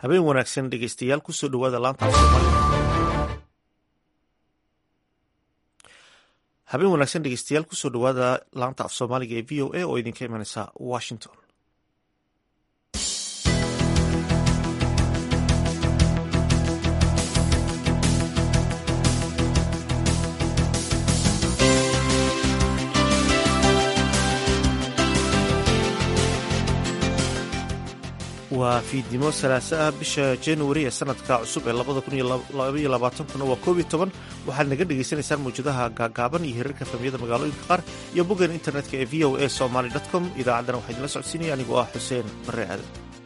habeen wanaagsan dhegeystayaal kusoo dhawaada laanta af soomaaliga habeen wanaagsan dhegeystayaal kusoo dhawaada laanta af soomaaliga ee v o a oo idinka imaneysa washington waa fiidnimo salaasa ah bisha januari ee sanadka cusub ee labada kun iyo labaiyo labaatankuna waa koob iyo toban waxaad naga dhagaysanaysaan mawjadaha gaagaaban iyo hirarka famiyada magaalooyinka qaar iyo boggan internetka ee v o a somaly com idaacaddana waxaa idinla socodsiinaya anigoo ah xuseen bare aadan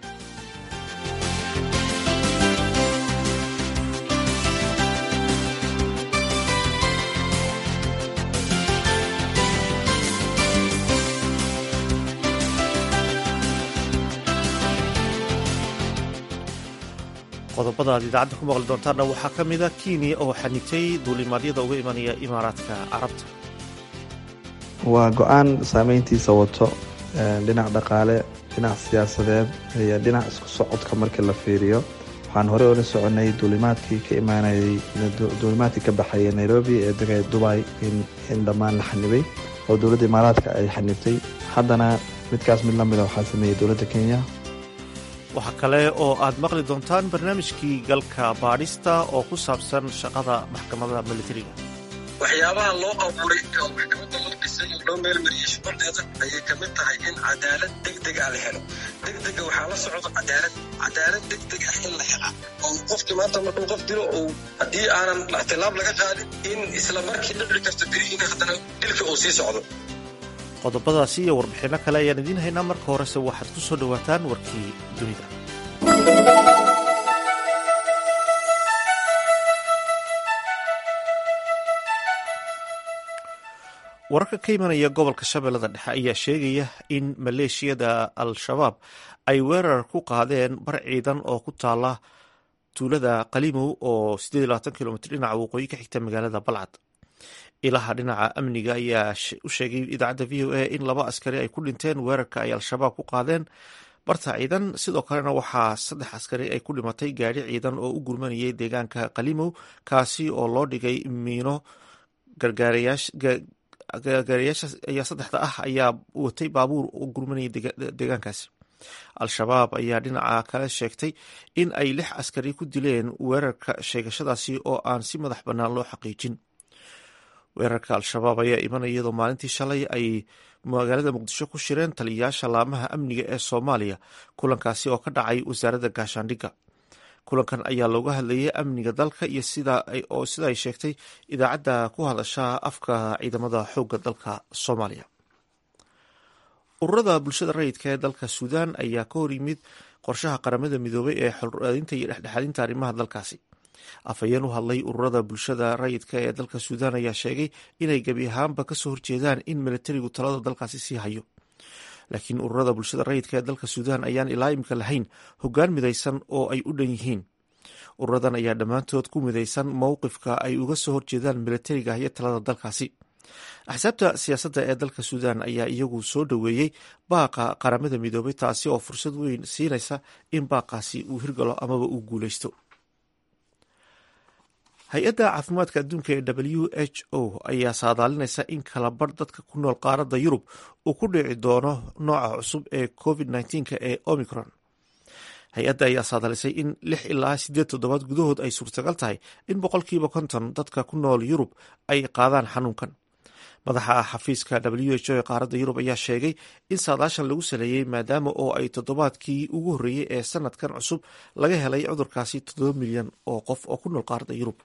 qodobada aad idaacadda ku maqli doontaanna waxaa ka mida kenya oo xanigtay duulimaadyada uga imanaya imaaraadka carabta waa go-aan saameyntiisa wato dhinac dhaqaale dhinac siyaasadeed iyo dhinac isku socodka markii la fiiriyo waxaan horey ola soconay duulimaadkii ka imaanayay duulimaadkii ka baxaya nairobi ee degaya dubai in dhammaan la xanibay oo dowladda imaaraadka ay xanibtay haddana midkaas mid lamida waxaa sameeyey dowladda kenya waxaa kale oo aad maqli doontaan barnaamijkii galka baadhista oo ku saabsan shaqada maxkamada militariga waxyaabaha loo abuuray oo maxkamadda loo dhisay oo loo meelmariyey shuquldeeda ayay ka mid tahay in cadaalad degdeg ah la helo degdega waxaa la socdo cadaalad cadaalad degdeg ah in la hela oo qofkii maanta markuu qof dilo ou haddii aanan ixtilaab laga qaadin in isla markii dhici karto berihiina haddana dilka uu sii socdo qodobadaasi iyo warbixinno kale ayaan idiin haynaa marka horese waxaad ku soo dhowaataan warkii dunida wararka ka imanaya gobolka shabeellada dhexe ayaa sheegaya in maleeshiyada al-shabaab ay weerar ku qaadeen bar ciidan oo ku taala tuulada qalimow oo kilomitr dhinaca waqooyi ka xigta magaalada balcad ilaha dhinaca amniga ayaa u sheegay idaacadda v o a in laba askari ay ku dhinteen weerarka ay al-shabaab ku qaadeen barta ciidan sidoo kalena waxaa saddex askari ay ku dhimatay gaadhi ciidan oo u gurmanayay deegaanka qalimow kaasi oo loo dhigay miino gargaarayaasha ayaa saddexda ah ayaa watay baabuur u gurmanayay deegaankaasi al-shabaab ayaa dhinaca kale sheegtay in ay lix askari ku dileen weerarka sheegashadaasi oo aan si madax bannaan loo xaqiijin weerarka al-shabaab ayaa imanaya iyadoo maalintii shalay ay magaalada muqdisho ku shireen taliyayaasha laamaha amniga ee soomaaliya kulankaasi oo ka dhacay wasaaradda gaashaandhigga kulankan ayaa looga hadlayay amniga dalka iyo oo sida ay sheegtay idaacadda ku hadasha afka ciidamada xoogga dalka soomaaliya ururada bulshada rayidka ee dalka suudaan ayaa ka hor yimid qorshaha qaramada midoobay ee xolraadinta iyo dhexdhexaadinta arrimaha dalkaasi afhayeen u hadlay ururada bulshada rayidka ee dalka suudaan ayaa sheegay inay gebi ahaanba kasoo horjeedaan in militarigu talada dalkaasi sii hayo laakiin ururada bulshada rayidka ee dalka suudaan ayaan ilaa imika lahayn hoggaan midaysan oo ay u dhan yihiin ururadan ayaa dhammaantood ku midaysan mowqifka ay uga soo horjeedaan militariga iyo talada dalkaasi axsaabta siyaasadda ee dalka suudaan ayaa iyagu soo dhoweeyey baaqa qaramada midoobay taasi oo fursad weyn siinaysa in baaqaasi uu hirgalo amaba uu guuleysto hay-adda caafimaadka adduunka ee w h o ayaa saadaalinaysa in kalabar dadka ku nool qaaradda yurub uu ku dhici doono nooca cusub ee covid nneteen-ka ee omicron hay-adda ayaa saadaalisay in lix ilaa siddeed toddobaad gudahood ay suurtagal tahay in boqolkiiba konton dadka ku nool yurub ay qaadaan xanuunkan madaxa xafiiska w h o ee qaaradda yurub ayaa sheegay in saadaashan lagu saleeyey maadaama oo ay toddobaadkii ugu horreeyey ee sanadkan cusub laga helay cudurkaasi toddoba milyan oo qof oo ku nool qaaradda yurub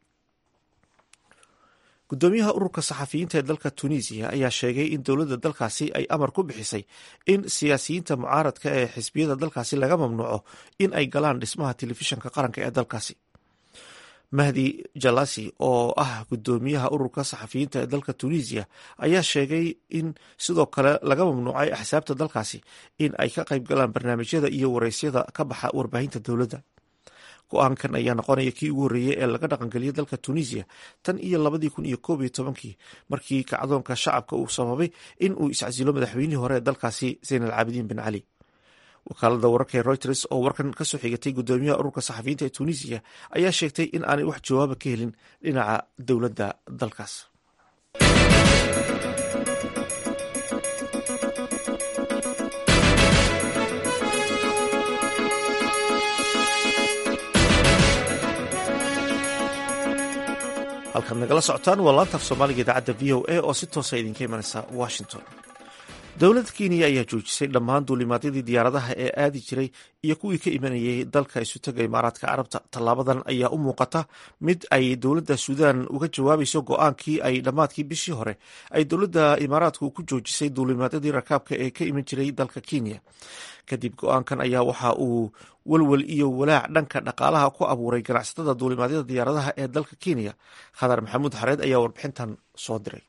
gudoomiyaha ururka saxafiyiinta ee dalka tunisiya ayaa sheegay in dowladda dalkaasi ay amar ku bixisay in siyaasiyiinta mucaaradka ee xisbiyada dalkaasi laga mamnuuco in ay galaan dhismaha telefishanka qaranka ee dalkaasi mahdi jalasi oo ah gudoomiyaha ururka saxafiyiinta ee dalka tunisiya ayaa sheegay in sidoo kale laga mamnuucay axsaabta dalkaasi in ay ka qayb galaan barnaamijyada iyo wareysyada ka baxa warbaahinta dowladda go-aankan ayaa noqonaya kii ugu horreeyey ee laga dhaqangeliyay dalka tunisiya tan iyo labadii kun iyo koob iyo tobankii markii kacdoonka shacabka uu sababay in uu iscasilo madaxweynihii hore ee dalkaasi zayn al caabidiin bin cali wakaalada wararka ee reuters oo warkan kasoo xigatay gudoomiyaha ururka saxafiyiinta ee tunisiya ayaa sheegtay in aanay wax jawaaba ka helin dhinaca dowladda dalkaas halkaad nagala socotaan waa laanta af soomaaliga idaacadda v o a oo si toosa idinka imanaysa washington dowladda kenya ayaa joojisay dhammaan duulimaadyadii diyaaradaha ee aadi jiray iyo kuwii ka imanayay dalka isutaga imaaraadka carabta tallaabadan ayaa u muuqata mid ay dowladda suudaan uga jawaabayso go-aankii ay dhammaadkii bishii hore ay dowladda imaaraadku ku joojisay duulimaadyadii rakaabka ee ka iman jiray dalka kenya kadib go-aankan ayaa waxa uu welwel iyo walaac dhanka dhaqaalaha ku abuuray ganacsatada duulimaadyada diyaaradaha ee dalka kenya khadar maxamuud xareed ayaa warbixintan soo diray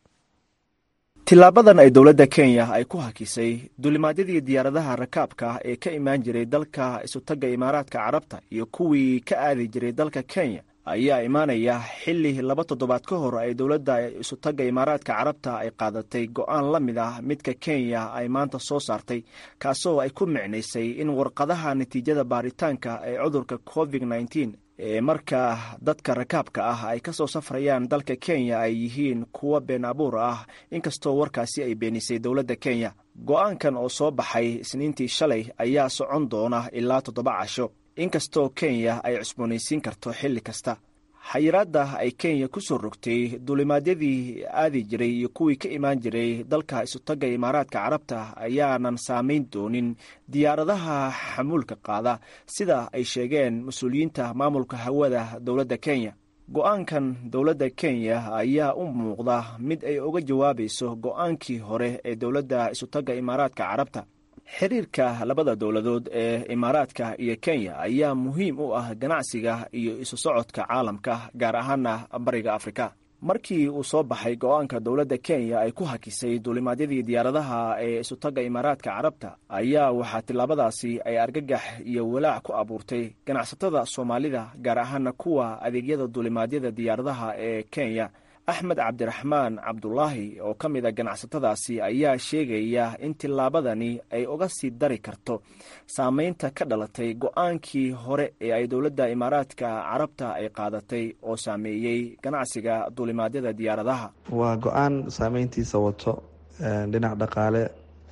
tilaabadan ay dowladda kenya ay ku hakisay duulimaadyadii diyaaradaha rakaabka ee ka imaan jiray dalka isutagga imaaraadka carabta iyo kuwii ka aadi jiray dalka kenya ayaa imaanaya xilli laba toddobaad ka hor ay dowladda isutagga imaaraadka carabta ay qaadatay go-aan la mid ah midka kenya ay maanta soo saartay kaasoo ay ku micnaysay in warqadaha natiijada baaritaanka ee cudurka covid nneteen ee markaa dadka rakaabka ah ay ka soo safrayaan dalka kenya ay yihiin kuwa been abuur ah inkastoo warkaasi ay beenisay dowladda kenya go-aankan oo soo baxay isniintii shalay ayaa socon doona ilaa toddoba casho inkastoo kenya ay cusboonaysiin karto xilli kasta xayiraadda ay kenya ku soo rogtay duulimaadyadii aadi jiray iyo kuwii ka imaan jiray dalka isutagga imaaraadka carabta ayaanan saamayn doonin diyaaradaha xamuulka qaada sida ay sheegeen mas-uuliyiinta maamulka hawada dowladda kenya go-aankan dowladda kenya ayaa u muuqda mid ay uga jawaabayso go-aankii hore ee dowladda isutagga imaaraadka carabta xiriirka labada dowladood ee imaaraadka iyo kenya ayaa muhiim u ah ganacsiga iyo isu socodka caalamka gaar ahaana bariga afrika markii uu soo baxay go-aanka dowladda kenya ay ku hakisay duulimaadyadii diyaaradaha ee isutagga imaaraadka carabta ayaa waxaa tillaabadaasi ay argagax iyo walaac ku abuurtay ganacsatada soomaalida gaar ahaana kuwa adeegyada duulimaadyada diyaaradaha ee kenya axmed cabdiraxmaan cabdulaahi oo ka mid a ganacsatadaasi ayaa sheegaya in tillaabadani ay uga sii dari karto saameynta ka dhalatay go-aankii hore ee ay dowladda imaaraadka carabta ay qaadatay oo saameeyey ganacsiga duulimaadyada diyaaradaha waa go-aan saameyntiisa wato dhinac dhaqaale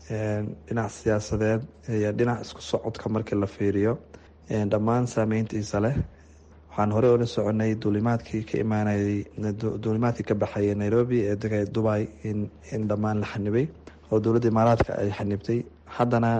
dhinac siyaasadeed iyo dhinac isku socodka markii la fiiriyo dhammaan saameyntiisa leh waxaan horey ola soconay duulimaadkii ka imaanayay duulimaadkii ka baxayay nairobi ee degay dubai in in dhammaan la xanibay oo dowladda imaaraadka ay xanibtay haddana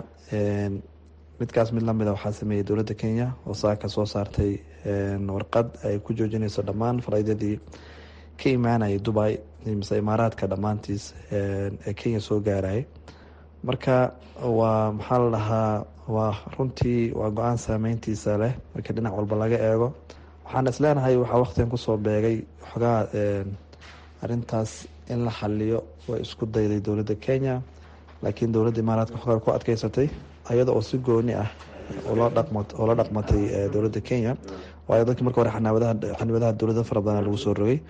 midkaas mid lamida waxaa sameeyey dowladda kenya oo saaka soo saartay warqad ay ku joojinayso dhammaan faraydyadii ka imaanayay dubai mise imaaraadka dhammaantiis ee kenya soo gaarayay marka waa maxaa la dhahaa waa runtii waa go-aan saameyntiisa leh marka dhinac walba laga eego waxaan isleenahay waxaa waqtigan kusoo beegay xogaa arintaas in la xaliyo way isku dayday dowladda kenya laakiin dowladda imaaraadka xogaa ku adkeysatay ayada oo si gooni ah oo la dhaqmatay dowladda kenya waayo dadkii marka hore xaniwadaha dowlada fara badan lagu soo rogay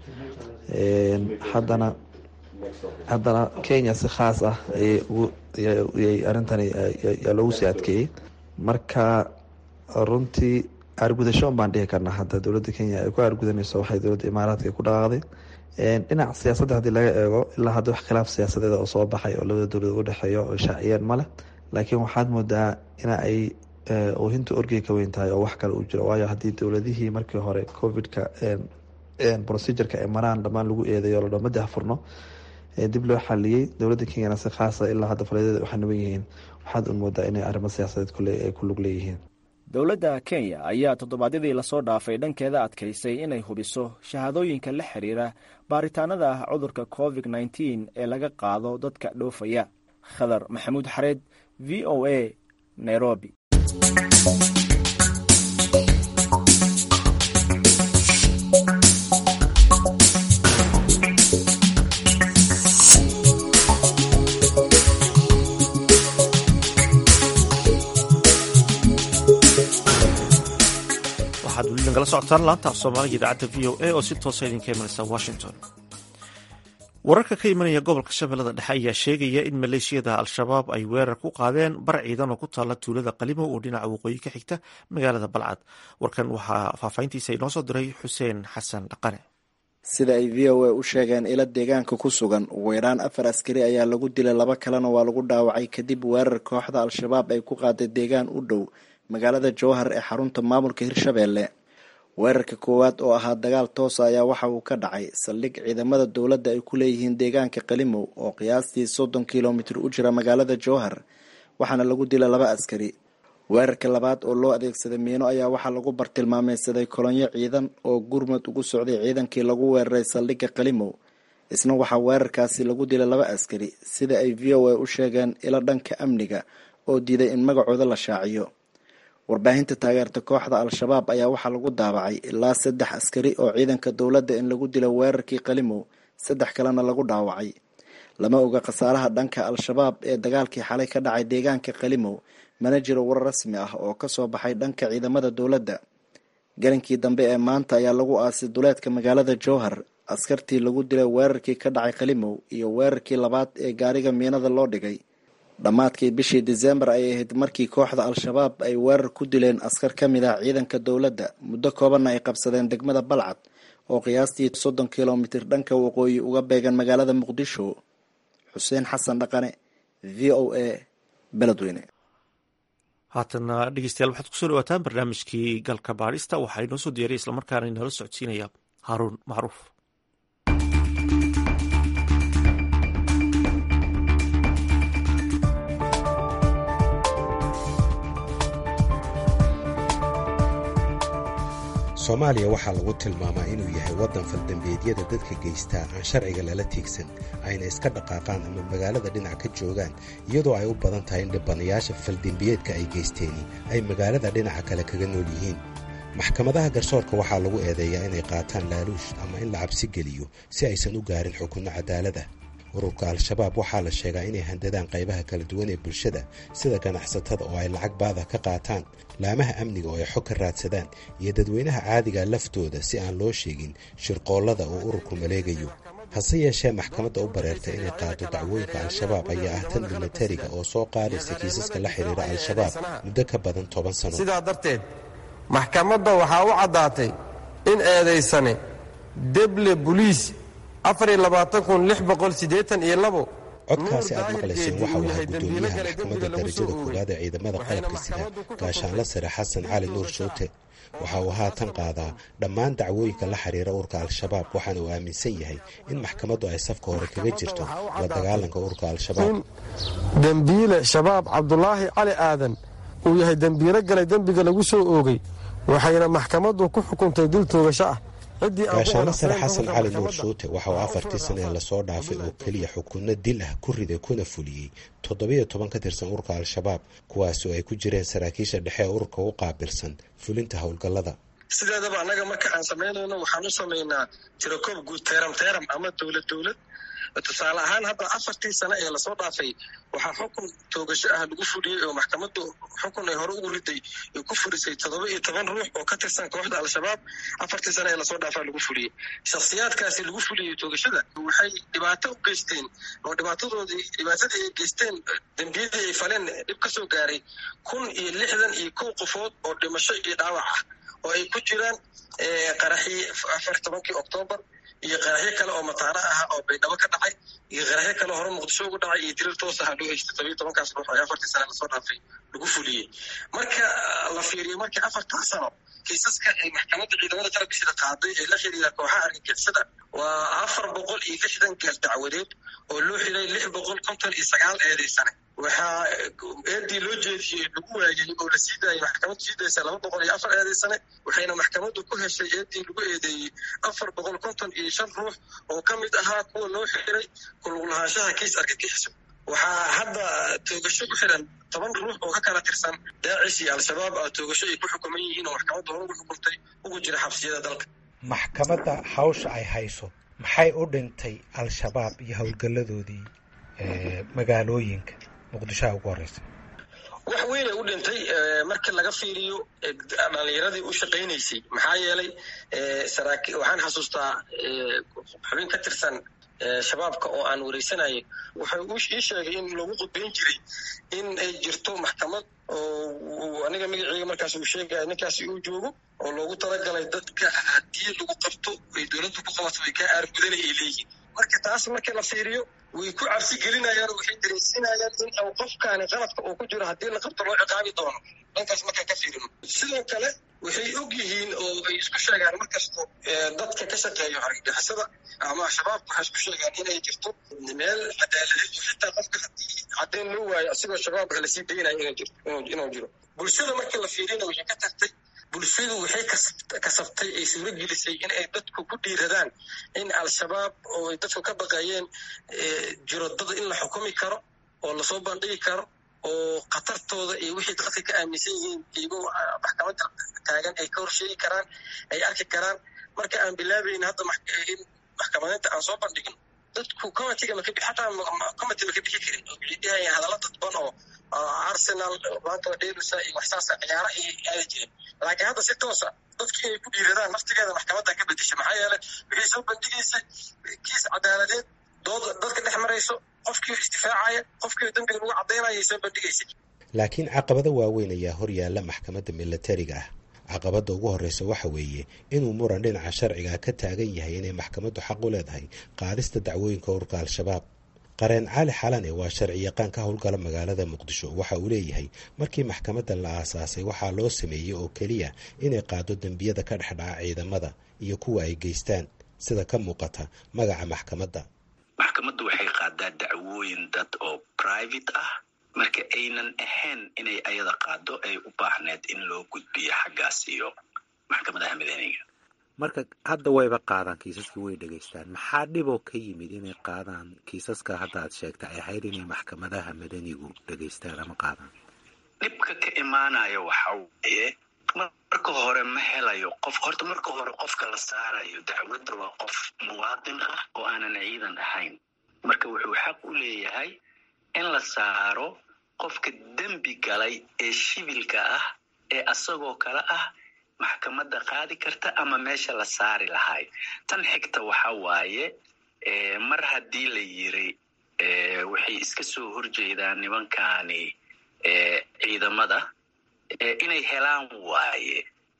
haddana haddana kenya si khaas ah ayay arintani yaa loogu sii adkeeyey marka runtii aargudashoon baan dhihi karnaa hadda dowladda kenya ay ku aargudanayso waxay dowladda imaaraadka ay ku dhaqaaqday dhinac siyaasadda haddii laga eego ilaa hadda wax khilaaf siyaasadeed oo soo baxay oo labada dowladood u dhexeeyo oo shaaciyeen ma leh laakiin waxaad moodaa ina ay oohinta orgey ka weyn tahay oo wax kale uu jiro waayo haddii dowladihii markii hore covidka procedureka ay maraan dhammaan lagu eedayo ladho madi hafurno dib loo xaliyey dowladda kenyana si khaasa ilaa hadda faladyada waxaa naban yihiin waxaad un moodaa inay arrimo siyaasadeed kule ay ku lug leeyihiin dowladda kenya ayaa toddobaadyadii lasoo dhaafay dhankeeda adkaysay inay hubiso shahaadooyinka la xiriira baaritaanada cudurka covid nneteen ee laga qaado dadka dhoofaya khadar maxamuud xareed v o a nairobi waxaad weli nagala socotaan laanta af soomaaliga idaacadda v o a oo si toosa idinka imanaysa washington wararka ka imanaya gobolka shabeellada dhexe ayaa sheegaya in maleeshiyada al-shabaab ay weerar ku qaadeen bar ciidan oo ku taalla tuulada qalimow oo dhinaca waqooyi ka xigta magaalada balcad warkan waxaa faahfaahintiisa inoo soo diray xuseen xasan dhaqane sida ay v o a u sheegeen ila deegaanka ku sugan ugu yaraan afar askari ayaa lagu dilay laba kalena waa lagu dhaawacay kadib weerar kooxda al-shabaab ay ku qaaday deegaan u dhow magaalada jowhar ee xarunta maamulka hirshabeelle weerarka koowaad oo ahaa dagaal toosa ayaa waxa uu ka dhacay saldhig ciidamada dowladda ay ku leeyihiin deegaanka qalimow oo qiyaastii soddon kilomitir u jira magaalada jowhar waxaana lagu dilay laba askari weerarka labaad oo loo adeegsaday miino ayaa waxaa lagu bartilmaameysaday kolonyo ciidan oo gurmud ugu socday ciidankii lagu weeraray saldhigga qalimow isna waxaa weerarkaasi lagu dilay laba askari sida ay v o a u sheegeen ilo dhanka amniga oo diiday in magacooda la shaaciyo warbaahinta taageerta kooxda al-shabaab ayaa waxaa lagu daabacay ilaa saddex askari oo ciidanka dowladda in lagu dilo weerarkii qalimow saddex kalena lagu dhaawacay lama oga khasaaraha dhanka al-shabaab ee dagaalkii xalay ka dhacay deegaanka qalimow mana jiro war rasmi ah oo kasoo baxay dhanka ciidamada dowladda galinkii dambe ee maanta ayaa lagu aasay duleedka magaalada jowhar askartii lagu dilay weerarkii ka dhacay qalimow iyo weerarkii labaad ee gaariga miinada loo dhigay dhammaadkii bishii disembar ayay ahayd markii kooxda al-shabaab ay weerar ku dileen askar ka mid ah ciidanka dowladda muddo koobanna ay qabsadeen degmada balcad oo qiyaastii soddon kilomitir dhanka waqooyi uga beegan magaalada muqdisho xuseen xasan dhaqane v o a beledweyne haatana dhegeystayaal waxaad kusoo dhawaataan barnaamijkii galka baadhista waxaa inoo soo diyaray islamarkaana inoola socodsiinaya haaruun macruuf soomaaliya waxaa lagu tilmaamaa inuu yahay waddan faldambeedyada dadka geystaa aan sharciga lala tiigsan ayna iska dhaqaaqaan ama magaalada dhinac ka joogaan iyadoo ay u badan tahay in dhibanayaasha faldembiyeedka ay geysteeni ay magaalada dhinaca kale kaga nool yihiin maxkamadaha garsoorka waxaa lagu eedeeyaa inay qaataan laaluush ama in la cabsi geliyo si aysan u gaarin xukunno cadaalada ururka al-shabaab waxaa la sheegaa inay handadaan qaybaha kala duwan ee bulshada sida ganacsatada oo ay lacag baada ka qaataan laamaha amniga oo ay xog ka raadsadaan iyo dadweynaha caadiga laftooda si aan loo sheegin shirqoollada uu ururku maleegayo hase yeeshee maxkamadda u bareertay inay qaado dacwooyinka al-shabaab ayaa ah tan milatariga oo soo qaadaysa kiisaska la xidhiira al-shabaab muddo ka badan toban sano sidaa darteed maxkamadda waxaa u caddaatay in eedaysane deble buliis codkaasi aad maqlayseen waxa uu ahaa guddoomiyaha maxkamadda darajada koowaad ee ciidamada qalabka sida gaashaanla sare xasan cali nuur showte waxa uu haatan qaadaa dhammaan dacwooyinka la xiriira urka al-shabaab waxaana uu aaminsan yahay in maxkamaddu ay safka hore kaga jirto la dagaalanka urka al-shabaab dembiile shabaab cabdulaahi cali aadan uu yahay dembiilo galay dembiga lagu soo oogay waxayna maxkamaddu ku xukuntay dil toogasho ah gaashaano sare xasan cali nuur shuute waxa uu afartii sana ee lasoo dhaafay oo keliya xukunno dil ah ku riday kuna fuliyey toddobiyo toban ka tirsan ururka al-shabaab kuwaas oo ay ku jireen saraakiisha dhexe ee ururka u qaabilsan fulinta howlgallada sideedaba annaga marka aan samaynayno waxaan u samaynaa tirakoob guud teeram teeram ama dowlad dowlad tusaale ahaan hadda afartii sano ee lasoo dhaafay waxaa xukun toogasho ah lagu fuliyey oo maxkamaddu xukun ay hore ugu riday ay ku furisay toddoba iyo toban ruux oo ka tirsan kooxda al-shabaab afartii sano ee lasoo dhaafaa lagu fuliyey shakhsiyaadkaasi lagu fuliyey toogashada waxay dhibaato u geysteen oo dhibaatadoodii dhibaatadii ay geysteen dembiyadii ay faleen dhib ka soo gaaray kun iyo lixdan iyo kow qofood oo dhimasho iyo dhaawac ah oo ay ku jiraan qaraxii afar tobankii oktoobar iyo qaraxyo kale oo mataano ah oo baydhabo ka dhacay iyo qaraxyo kale hore muqdisho ugu dhacay iyo dirir toos aha loo heystay tobiyo tobankaas ruux ee afartii sane lasoo dhaafay lagu fuliyey marka la fiiriyo markii afartaa sano kiisaska ay maxkamadda ciidamada qalabkiisida qaaday ee la xiriira kooxaha argagixisada waa afar boqol iyo lixdan gaal dacwadeed oo loo xiray lix boqol konton iyo sagaal eedaysane waxaa eedii loo jeediyey lagu waayey oo la sii daayay maxkamaddu sii daysa laba boqol iyo afar eedaysane waxayna maxkamaddu ku heshay eedii lagu eedeeyey afar boqol konton iyo shan ruux oo ka mid ahaa kuwa loo xiray kulug lahaanshaha kiis argagixiso waxaa hadda toogasho ku xiran toban ruux oo ka kala tirsan daacish iyo al-shabaab a toogasho ay ku xukuman yihiin oo maxkamaddu hore ugu xukuntay ugu jira xabsiyada dalka maxkamadda hawsha ay hayso maxay u dhintay al-shabaab iyo howlgalladoodii magaalooyinka muqdishoha ugu horeysa wax weynay u dhintay markii laga fiiriyo dhalinyaradii u shaqaynaysay maxaa yeelay waxaan xasuustaa xubin ka tirsan shabaabka oo aan wareysanayay wuxuu ii sheegay in loogu qudbayn jiray in ay jirto maxkamad oo aniga magaceyga markaas uu sheegaya ninkaasi uu joogo oo loogu talagalay dadka haddii lagu qabto ay dowladdu ku qabato way kaa aargudana ay leeyihiin marka taas markii la fiiriyo way ku cabsi gelinayaan oo waxay dareensinayaan in u qofkaani qaladka uu ku jiro haddii la qabto loo ciqaabi doono dhankaas markaan ka fiirino sidoo kale waxay og yihiin oo ay isku sheegaan markasto dadka ka shaqeeyo argagixisada ama shabaabka waxay isku sheegaan inay jirto meel cadaaladeed oo xitaa qofka haddii caddayn loo waayo asigoo shabaabka lasii daynayo inuu jiro bulshada markii la fiirina waxay ka tagtay bulshadu waxay kasabtay ay suuro gelisay in ay dadku ku dhiiradaan in al-shabaab oo ay dadku ka baqayeen jiro dad in la xukumi karo oo lasoo bandhigi karo oo khatartooda iyo wixii dadka ka aaminsan yihiin iyagoo maxkamadda taagan ay ka horsheegi karaan ay arki karaan marka aan bilaabayn hadda in maxkamadeynta aan soo bandhigin dadku comitiga maka xataa comity maka bixi karin oo waxay dhahayaan hadalla dadban oo arsenal maanta dheelusa iyo waxsaasa ciyaara ay aadi jireen laakiin hadda si toosa dadkii inay ku dhiiradaan naftigeeda maxkamadda ka bedesha maxaa yeelay waxay soo bandhigaysa kiis cadaaladeed dood dadka dhex marayso qofkii isdifaacaya qofkii dembiga lagu caddaynaya soo bandhigaysa laakiin caqabado waaweyn ayaa hor yaalla maxkamadda milatariga ah caqabadda ugu horreysa waxa weeye inuu muran dhinaca sharciga ka taagan yahay inay maxkamaddu xaq u leedahay qaadista dacwooyinka ururka al-shabaab qareen cali xalane waa sharci yaqaan ka howlgala magaalada muqdisho waxa uu leeyahay markii maxkamadda la aasaasay waxaa loo sameeyey oo keliya inay qaado dembiyada ka dhexdhaca ciidamada iyo kuwa ay geystaan sida ka muuqata magaca maxkamadda maxkamaddu waxay qaadaa dacwooyin dad oo private ah marka aynan ahayn inay ayada qaado ay u baahneed in loo gudbiyo xaggaas iyo maxkamadaha madaniga marka hadda wayba qaadaan kiisaska way dhegaystaan maxaa dhiboo ka yimid inay qaadaan kiisaska hadda aad sheegta ay ahayd inay maxkamadaha madanigu dhegaystaan ama qaadaan dhibka ka imaanaya waxa waaye marka hore ma helayo qof horta marka hore qofka la saarayo dacwadda waa qof muwaadin ah oo aanan ciidan ahayn marka wuxuu xaq u leeyahay in la saaro qofka dembi galay ee shibilka ah ee asagoo kale ah maxkamadda qaadi karta ama meesha la saari lahay tan xigta waxa waaye mar haddii la yiri waxay iska soo horjeedaan nimankani ciidamada inay helaan waaye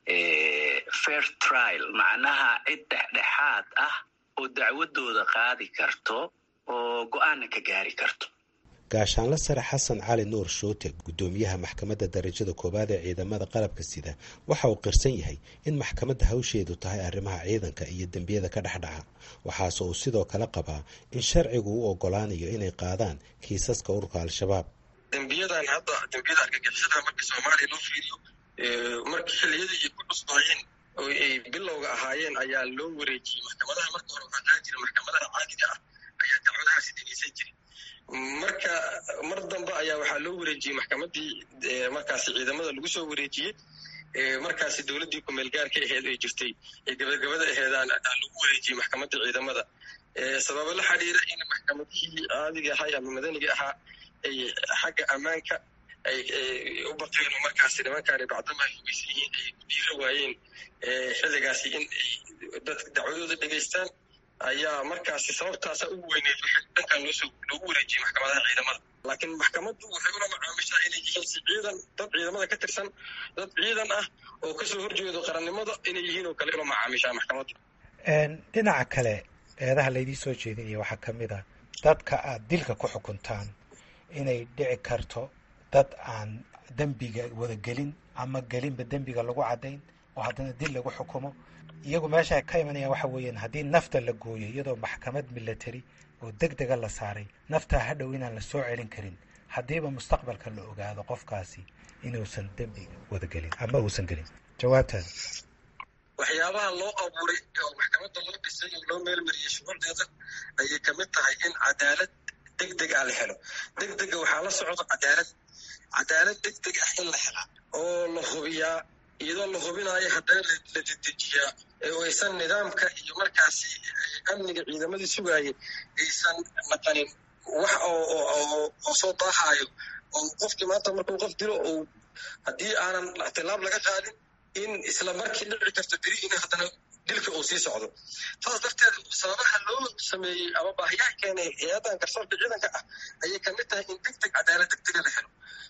fair trial macnaha cid dhexdhexaad ah oo dacwadooda qaadi karto oo go-aanna ka gaari karto gaashaanla sare xasan cali nuur shoote guddoomiyaha maxkamadda darajada koowaad ee ciidamada qalabka sida waxa uu qirsan yahay in maxkamadda hawsheedu tahay arrimaha ciidanka iyo dembiyada ka dhexdhaca waxaase uu sidoo kale qabaa in sharcigu u ogolaanayo inay qaadaan kiisaska ururka al-shabaab dembiyadan hadda dembiyada argagixisada marka soomaaliya loo fiiriyo markii xilliyadii ay ku cusbaayeen oo ay bilowga ahaayeen ayaa loo wareejiyey maxkamadaha marka hore waxaa qaadi jira maxkamadaha caadiga ah ayaa dacwadahaasi dhegeysan jiray marka mar dambe ayaa waxaa loo wareejiyey maxkamaddii markaasi ciidamada lagu soo wareejiyey markaasi dowladdii kumeel gaarka aheed ay jirtay ee gabagabada aheedaan lagu wareejiyey maxkamaddii ciidamada sababo la xidhiira in maxkamadihii caadiga ahay ama madaniga ahaa ay xagga ammaanka ay u baqeen oo markaasi nimankaani bacdama ay hugeysan yihiin ay ku dhiira waayeen xilligaasi in ay dadka dacwadooda dhegaystaan ayaa markaasi sababtaasa ugu weyneed waxay dhankan loosoo loogu wareejiyey maxkamadaha ciidamada laakiin maxkamaddu waxay ula macaamishaa inay yihiin si ciidan dad ciidamada ka tirsan dad ciidan ah oo kasoo horjeedo qarannimada inay yihiin oo kale ula macaamishaa maxkamaddu dhinaca kale eedaha laydii soo jeedinaya waxaa ka mid a dadka aad dilka ku xukuntaan inay dhici karto dad aan dembiga wada gelin ama gelinba dembiga lagu caddayn oo haddana dil lagu xukumo iyagu meesha ka imanayaan waxa weeyaan haddii nafta la gooyo iyadoo maxkamad milatary oo deg dega la saaray naftaa hadhow inaan la soo celin karin haddiiba mustaqbalka la ogaado qofkaasi inuusan dembiga wada gelin ama uusan gelin jawaabtaada waxyaabaha loo abuuray oo maxkamadda loo dhisay oo loo meelmariyey shuquldeeda ayay kamid tahay in cadaalad deg deg ah la helo deg dega waxaa la socda cadaalad cadaalad deg deg ah in la helaa oo la hubiyaa iyadoo la hubinaayo haddana la dedejiyaa oo aysan nidaamka iyo markaasi amniga ciidamadii sugaayay aysan naqanin wax oo soo daahaayo oo qofkii maanta markuu qof dilo oo haddii aanan tilaab laga qaadin in isla markii dhici karto beri in haddana dilka uu sii socdo saas darteed sababaha loo sameeyey ama baahiyaha keenay hay-adan garsoorka ciidanka ah ayay kamid tahay in deg deg cadaalad degdega la helo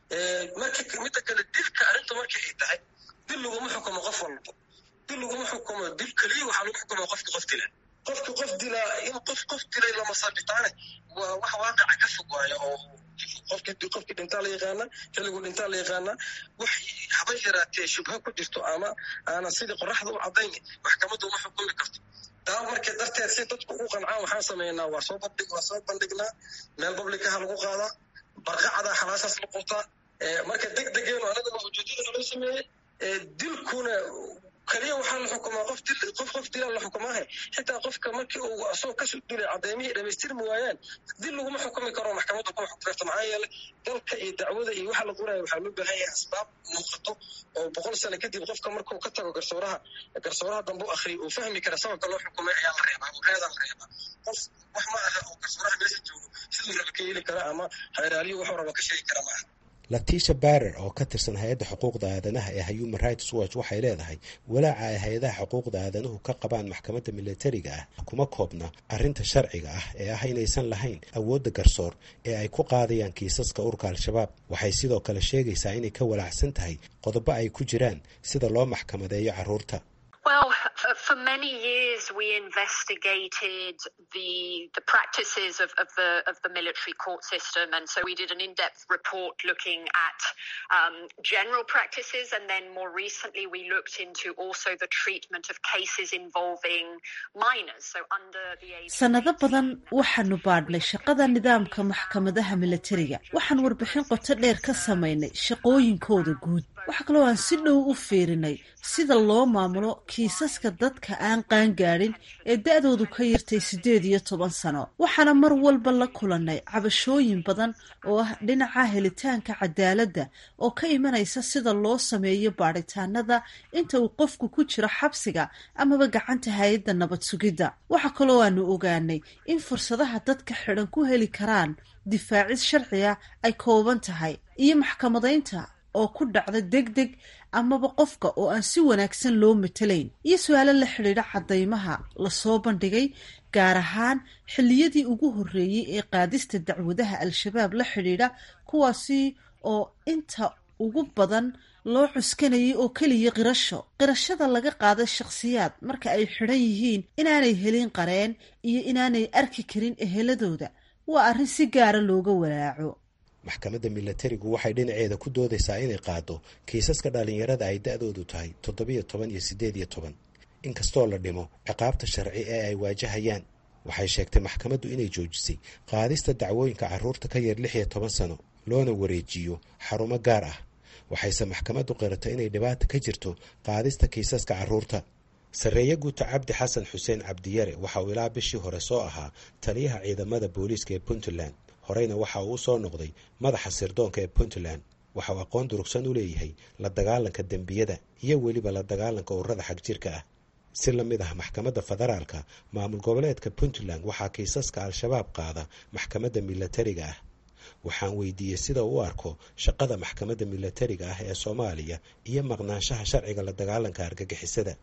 marka midda kale dilka arrintu marka ay tahay dil laguma xukumo qof walba dil laguma xukumo dil keliya waxaa lagu xukumaa qofka qof dila qofka qof dilaa in qof qof dilay lama sabitaane waa wax waaqaca ka fog waayo oo qofki qofkii dhintaa la yaqaana xilligu dhintaa la yaqaana wax haba yaraatee shubha ku jirto ama aanan sidii qoraxda u caddayn maxkamaddu uma xukumi karto taa marka darteed si dadku u qancaan waxaan sameynaa waa soo bandhig waa soo bandhignaa meel publicaha lagu qaadaa barqacadaa xalaashaas la qurtaa marka deg degeenu anagana ujeedada loo sameeyey dilkuna kaliya waxaa la xukumaa qof dil qof qof dilaa la xukumaahe xitaa qofka markii uu asagoo kasoo dulay caddeymihii dhamaystirmi waayaan dil laguma xukumi karo maxkamadda kuma xukumi karto maxaa yeele dalka iyo dacwada iyo waxa la qoraayo waxaa loo baahan yahay asbaab muuqato oo boqol sano kadib qofka markuu ka tago garsooraha garsooraha dambe u akhriyo uu fahmi kara sababka loo xukumay ayaa la reebaa oo reedaa la reebaa qof wax ma aha oo garsooraha meesha joogo siduu raba ka heli kara ama hayraaliyo wuxuu raba ka sheegi kara ma aha latisha barer oo ka tirsan hay-adda xuquuqda aadanaha ee human rights watch waxay leedahay walaaca ay hay-adaha xuquuqda aadanuhu ka qabaan maxkamadda militariga ah kuma koobna arrinta sharciga ah ee ah inaysan lahayn awoodda garsoor ee ay ku qaadayaan kiisaska urka al-shabaab waxay sidoo kale sheegaysaa inay ka walaacsan tahay qodobo ay ku jiraan sida loo maxkamadeeyo carruurta Well, for many years we investigated the the practices of, of the of the military court system, and so we did an in-depth report looking at um, general practices, and then more recently we looked into also the treatment of cases involving minors, so under the age. sanado badan waxaanu baadhnay shaqada nidaamka maxkamadaha militariga waxaan warbixin qoto dheer ka samaynay shaqooyinkooda guud waxa kaloo aan si dhow u fiirinay sida loo maamulo kiisaska dadka aan qaangaadhin ee da-doodu ka yartay siddeed iyo toban sano waxaana mar walba la kulannay cabashooyin badan oo ah dhinaca helitaanka cadaaladda oo ka imanaysa sida loo sameeyo baadhitaanada inta uu qofku ku jiro xabsiga amaba gacanta hay-adda nabad sugidda waxa kaloo aanu ogaanay in fursadaha dadka xidhan ku heli karaan difaacis sharciga ay kooban tahay iyo maxkamadaynta oo ku dhacda deg deg amaba qofka oo aan si wanaagsan loo matalayn iyo su-aalo la xidhiidha caddaymaha lasoo bandhigay gaar ahaan xilliyadii ugu horreeyey ee qaadista dacwadaha al-shabaab la xidhiidha kuwaasi oo inta ugu badan loo cuskanayay oo keliya qirasho qirashada laga qaada shakhsiyaad marka ay xidhan yihiin inaanay helin qareen iyo inaanay arki karin eheladooda waa arrin si gaara looga walaaco maxkamadda milatarigu waxay dhinaceeda ku doodaysaa inay qaado kiisaska dhallinyarada ay da-doodu tahay toddobiyo toban iyo siddeed iyo toban inkastoo la dhimo ciqaabta sharci ee ay waajahayaan waxay sheegtay maxkamaddu inay joojisay qaadista dacwooyinka carruurta ka yar lix iyo toban sano loona wareejiyo xarumo gaar ah waxayse maxkamaddu qiratay inay dhibaata ka jirto qaadista kiisaska carruurta sarreeye guuta cabdi xasan xuseen cabdiyare waxa uu ilaa bishii hore soo ahaa taliyaha ciidamada booliiska ee puntland horeyna waxa uu soo noqday madaxa sirdoonka ee puntland waxa uu aqoon durugsan u leeyahay la dagaalanka dembiyada iyo weliba la dagaalanka ururada xagjirka ah si la mid ah maxkamadda federaalka maamul goboleedka puntland waxaa kiisaska al-shabaab qaada maxkamadda milatariga ah waxaan weydiiyey sida uu u arko shaqada maxkamadda milatariga ah ee soomaaliya iyo maqnaanshaha sharciga la dagaalanka argagixisada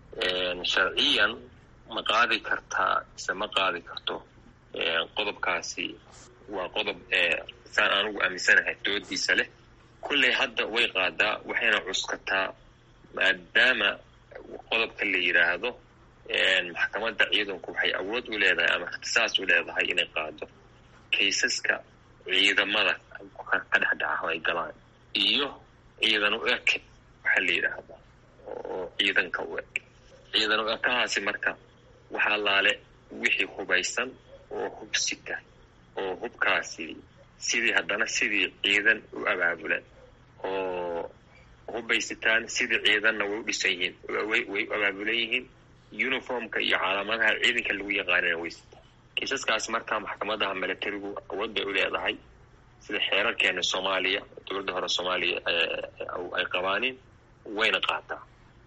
sharciyan ma qaadi kartaa mise ma qaadi karto qodobkaasi waa qodob saan anugu aaminsanahay doodiisa leh kulley hadda way qaadaa waxayna cuskataa maadaama qodobka la yidhaahdo maxkamadda ciidanku waxay awood u leedahay ama ikhtisaas u leedahay inay qaado kaysaska ciidamada ka dhexdhaca ay galaan iyo ciidan u eke waxaa la yidhaahdaa oo ciidanka u eg ciidan u ekahaasi marka waxa allaale wixii hubaysan oo hubsita oo hubkaasi sidii haddana sidii ciidan u abaabulan oo hubaysitaan sidii ciidanna way u dhisan yihiin way u abaabulan yihiin uniformka iyo calaamadaha ciidanka lagu yaqaanana waysitaa kiisaskaas markaa maxkamadaha milatarigu awood bay u leedahay sida xeerarkeena soomaaliya dowladda hore soomaaliya ay qabaanin wayna qaataa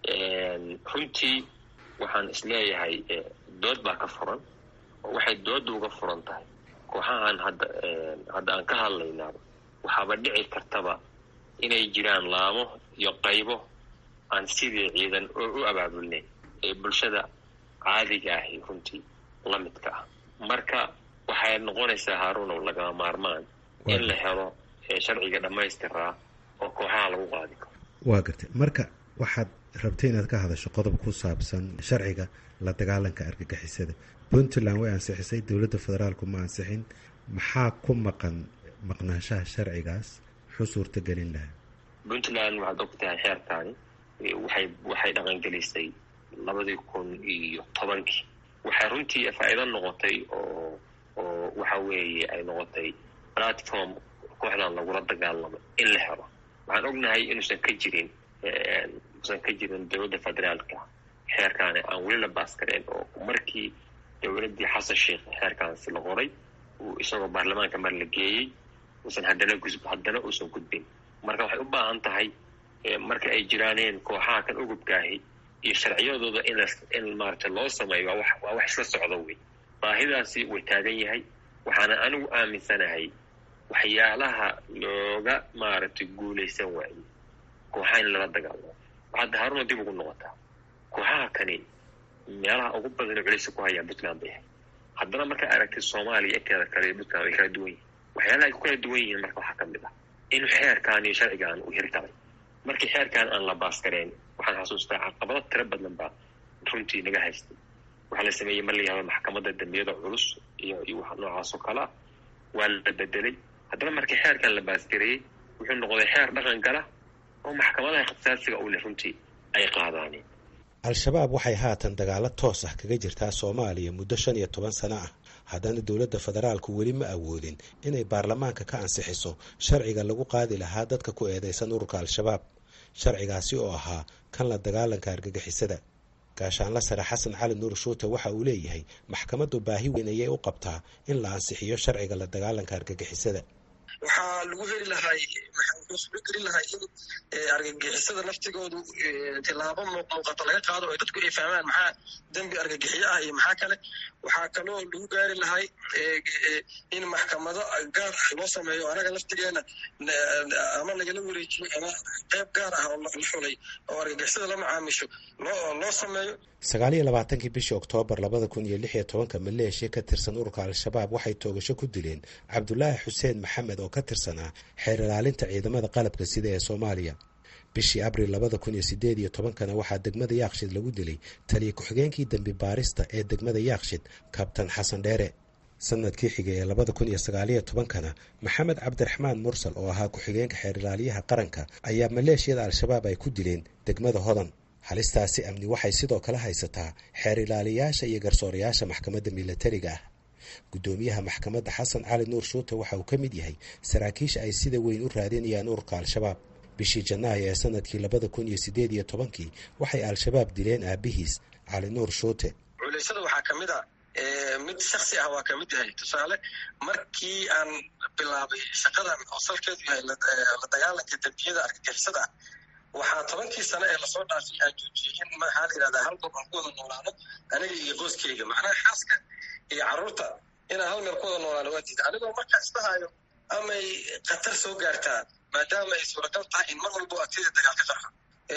runtii waxaan isleeyahay dood baa ka furan oo waxay dooda uga furan tahay kooxahan hadda hadda aan ka hadlaynaaba waxaaba dhici kartaba inay jiraan laamo iyo qaybo aan sidii ciidan oo u abaabulnayn ee bulshada caadiga ahi runtii la midka ah marka waxay noqonaysaa haaruunow lagama maarmaan in la helo sharciga dhammaystiraa oo kooxaha lagu qaadi karo waa gartay marka waxaad rabtay inaad ka hadasho qodob ku saabsan sharciga la dagaalanka argagixisada puntland way ansixisay dowladda federaalku ma ansixin maxaa ku maqan maqnaanshaha sharcigaas muxuu suurta gelin lahaa puntland waxaad og tahay xeerkaani waxay waxay dhaqangelisay labadii kun iyo tobankii waxay runtii faa'iido noqotay oo oo waxa weeye ay noqotay platform kooxdan lagula dagaalamo in la helo waxaan ognahay inuusan ka jirin usan ka jirin dowladda federaalka xeerkaani aan weli la baaskareen oo markii dowladdii xasan sheikh xeerkaansi la qoray uu isagoo baarlamaanka mar la geeyey uusan haddana gusb haddana uusan gudbin marka waxay u baahan tahay marka ay jiraaneen kooxaha kan ugubkaahi iyo sharciyadooda in in maaragtay loo sameeyo waa wax waa wax isla socdo wey baahidaasi way taagan yahay waxaana anigu aaminsanahay waxyaalaha looga maaragtay guulaysan waaye kooxaha in lala dagaalamo waxaad haaruna dib ugu noqotaa kooxaha kani meelaha ugu badan culeysa ku hayaan puntland bay ahay haddana markaa aragtid soomaaliya inteeda kale iyo puntland way kala duwan yihin waxyaalaha ay ku kala duwan yihiin marka waxaa ka mid ah in xeerkan iyo sharcigan uu hirgalay markii xeerkan aan la baaskareen waxaan xasuustaa caqabado tiro badan baa runtii naga haystay waxaa la sameeyey mar la yihahdo maxkamadda dambiyada culus iyo iyo wax noocaas oo kale ah waa la bedelay haddana markii xeerkan la baasgareeyey wuxuu noqday xeer dhaqan gala oo maxkamadaha ikhtisaasiga u leh runtii ay qaadaaneen al-shabaab waxay haatan dagaalo toos ah kaga jirtaa soomaaliya muddo shan iyo toban sano ah haddana dowladda federaalku weli ma awoodin inay baarlamaanka ka ansixiso sharciga lagu qaadi lahaa dadka ku eedeysan ururka al-shabaab sharcigaasi oo ahaa kan la dagaalanka argagixisada gaashaanla sare xasan cali nuur shuute waxa uu leeyahay maxkamaddu baahi weyn ayay u qabtaa in la ansixiyo sharciga la dagaalanka argagixisada waxaa lagu heli lahay wuxuu sulo gelin lahay in argagixisada laftigoodu tilaabo muuqato laga qaado oo dadku ay fahmaan maxaa dembi argagixiyo ah iyo maxaa kale waxaa kaloo lagu gaari lahay in maxkamado gaar ah loo sameeyo anaga laftigeena ama nagala wareejiyo ama qeyb gaar ah oo la xulay oo argagixisada la macaamisho loo loo sameeyo sagaal iyo labaatankii bishii oktoobar labada kun iyo lix iyo tobanka maleeshiya ka tirsan ururka al-shabaab waxay toogasho ku dileen cabdulaahi xuseen maxamed oo ka tirsanaa xeer ilaalinta ciidamada qalabka sida ee soomaaliya bishii abril labada kun iyo sideed iyo tobankana waxaa degmada yaakshid lagu dilay taliya ku-xigeenkii dembi baarista ee degmada yaakshid kabtan xasan dheere sanadkii xigay ee labada kun iyo sagaaliyo tobankana maxamed cabdiraxmaan mursal oo ahaa ku-xigeenka xeer ilaaliyaha qaranka ayaa maleeshiyada al-shabaab ay ku dileen degmada hodan halistaasi amni waxay sidoo kale haysataa xeer ilaaliyaasha iyo garsoorayaasha maxkamadda milatariga ah guddoomiyaha maxkamadda xasan cali nuur shuute waxa uu ka mid yahay saraakiisha ay sida weyn u raadinayaan ururka al-shabaab bishii janaayo ee sanadkii labada kun iyo sideed iyo tobankii waxay al-shabaab dileen aabihiis cali nuur shuute culeysada waxaa ka mid a mid shaksi ah waa ka mid yahay tusaale markii aan bilaabay shaqadan oo salkeedu yahay la dagaalanka dembiyada argagixisada ah waxaa tobankii sano ee lasoo dhaafay aan joojiyey in maxaa la yidhahdaa hal gob aan ku wada noolaano aniga iyo qoyskeyga macnaha xaaska iyo carruurta inaan hal meel ku wada noolaano waa diida anigoo markaa isdhahaayo amay khatar soo gaartaa maadaama ay suuragal tahay in mar walbo agtida dagaal ka qarxa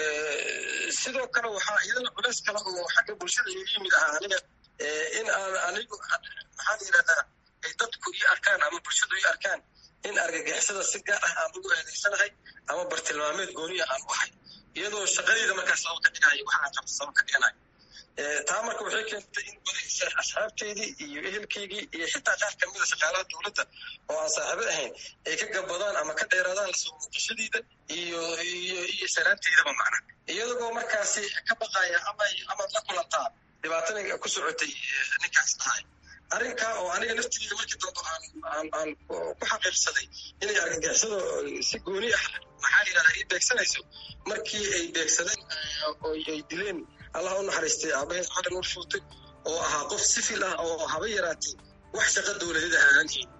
sidoo kale waxaa iyadana culeys kale oo xagga bulshada iga yimid ahaa aniga in aan anigu maxaa la yidhahdaa ay dadku ii arkaan ama bulshadu ii arkaan in argagixisada si gaar ah aan ugu eedeysanahay ama bartilmaameed gooniya aan u ahay iyadoo shaqadeyda markaa sabab ka dhigaayo waxa aan qabta sabab ka dhiganayo taa marka waxay keentay in badisa asxaabteydii iyo ehelkeygii iyo xitaa qaar kamida shaqaalaha dowladda oo aan saaxiibo ahayn ay ka gabadaan ama ka dheeraadaan lasoo muuqashadeyda iyo iyo iyo saraanteydaba macna iyadagoo markaasi ka baqaya ama amaad la kulantaa dhibaatadii ku socotay ninkaas dhahay arrinkaa oo aniga laftigeeda markii dambe aan aan aan ku xaqiiqsaday inay argagixisada si gooni ah maxaa yidhahdaa ii beegsanayso markii ay beegsadeen oo ay dileen allah u naxariistay aabaheed cali nuur shuutay oo ahaa qof sifil ah oo haba yaraatay wax shaqo dowladeed ah aan hayn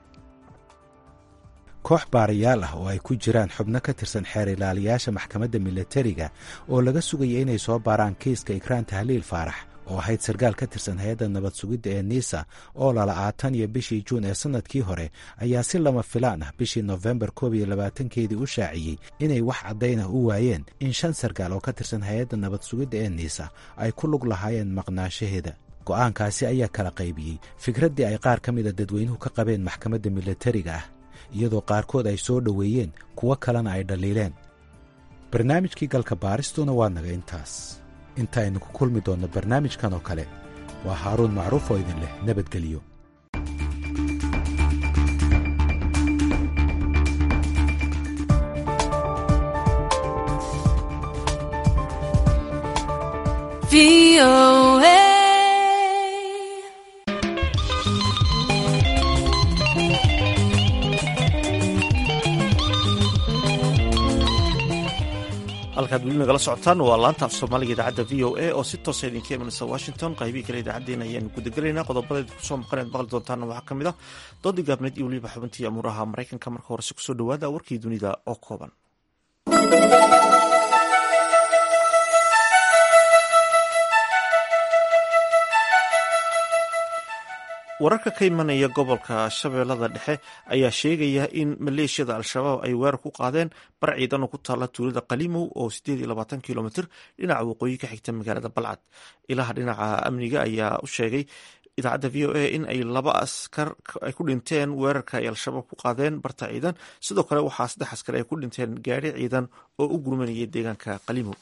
koox baarayaal ah oo ay ku jiraan xubno ka tirsan xeer ilaaliyaasha maxkamadda milatariga oo laga sugaya inay soo baaraan kiiska ikraan tahliil faarax oo ahayd sarkaal ka tirsan hay-adda nabad sugidda ee niisa oo lala'aatan iyo bishii juun ee sannadkii hore ayaa si lama filaan ah bishii nofembar koob iyo labaatankeedii u shaaciyey inay wax caddayn ah u waayeen in shan sarkaal oo ka tirsan hay-adda nabad sugidda ee niisa ay ku lug lahaayeen maqnaashaheeda go'aankaasi ayaa kala qaybiyey fikraddii ay qaar ka mida dadweynuhu ka qabeen maxkamadda milatariga ah iyadoo qaarkood ay soo dhoweeyeen kuwo kalena ay dhaliileen barnaamijkii galka baaristuna waa naga intaas intaaynu ku kulmi doonno barnaamijkan oo kale waa haaruun macruuf oo idin leh nabadgelyo halkaad weli nagala socotaan waa laanta af soomaaliga idaacadda v o a oo si toosa idinka imanaysa washington qaybihii kale idaacaddeenna ayaanu gudagelaynaa qodobadeed kusoo maqaneed maqli doontaana waxaa ka mid ah doodii gaabneed iyo weliba xubintii amuuraha maraykanka marka horese kusoo dhowaada warkii dunida oo kooban wararka ka imanaya gobolka shabeellada dhexe ayaa sheegaya in maleeshiyada al-shabaab ay weerar ku qaadeen bar ciidan oo ku taalla tuulada qalimow oo kilomitr dhinaca waqooyi ka xigta magaalada balcad ilaha dhinaca amniga ayaa u sheegay idaacadda v o a in ay laba askar ay ku dhinteen weerarka ay al-shabaab ku qaadeen barta ciidan sidoo kale waxaa saddex askar ay ku dhinteen gaari ciidan oo u gurmanayay deegaanka qalimow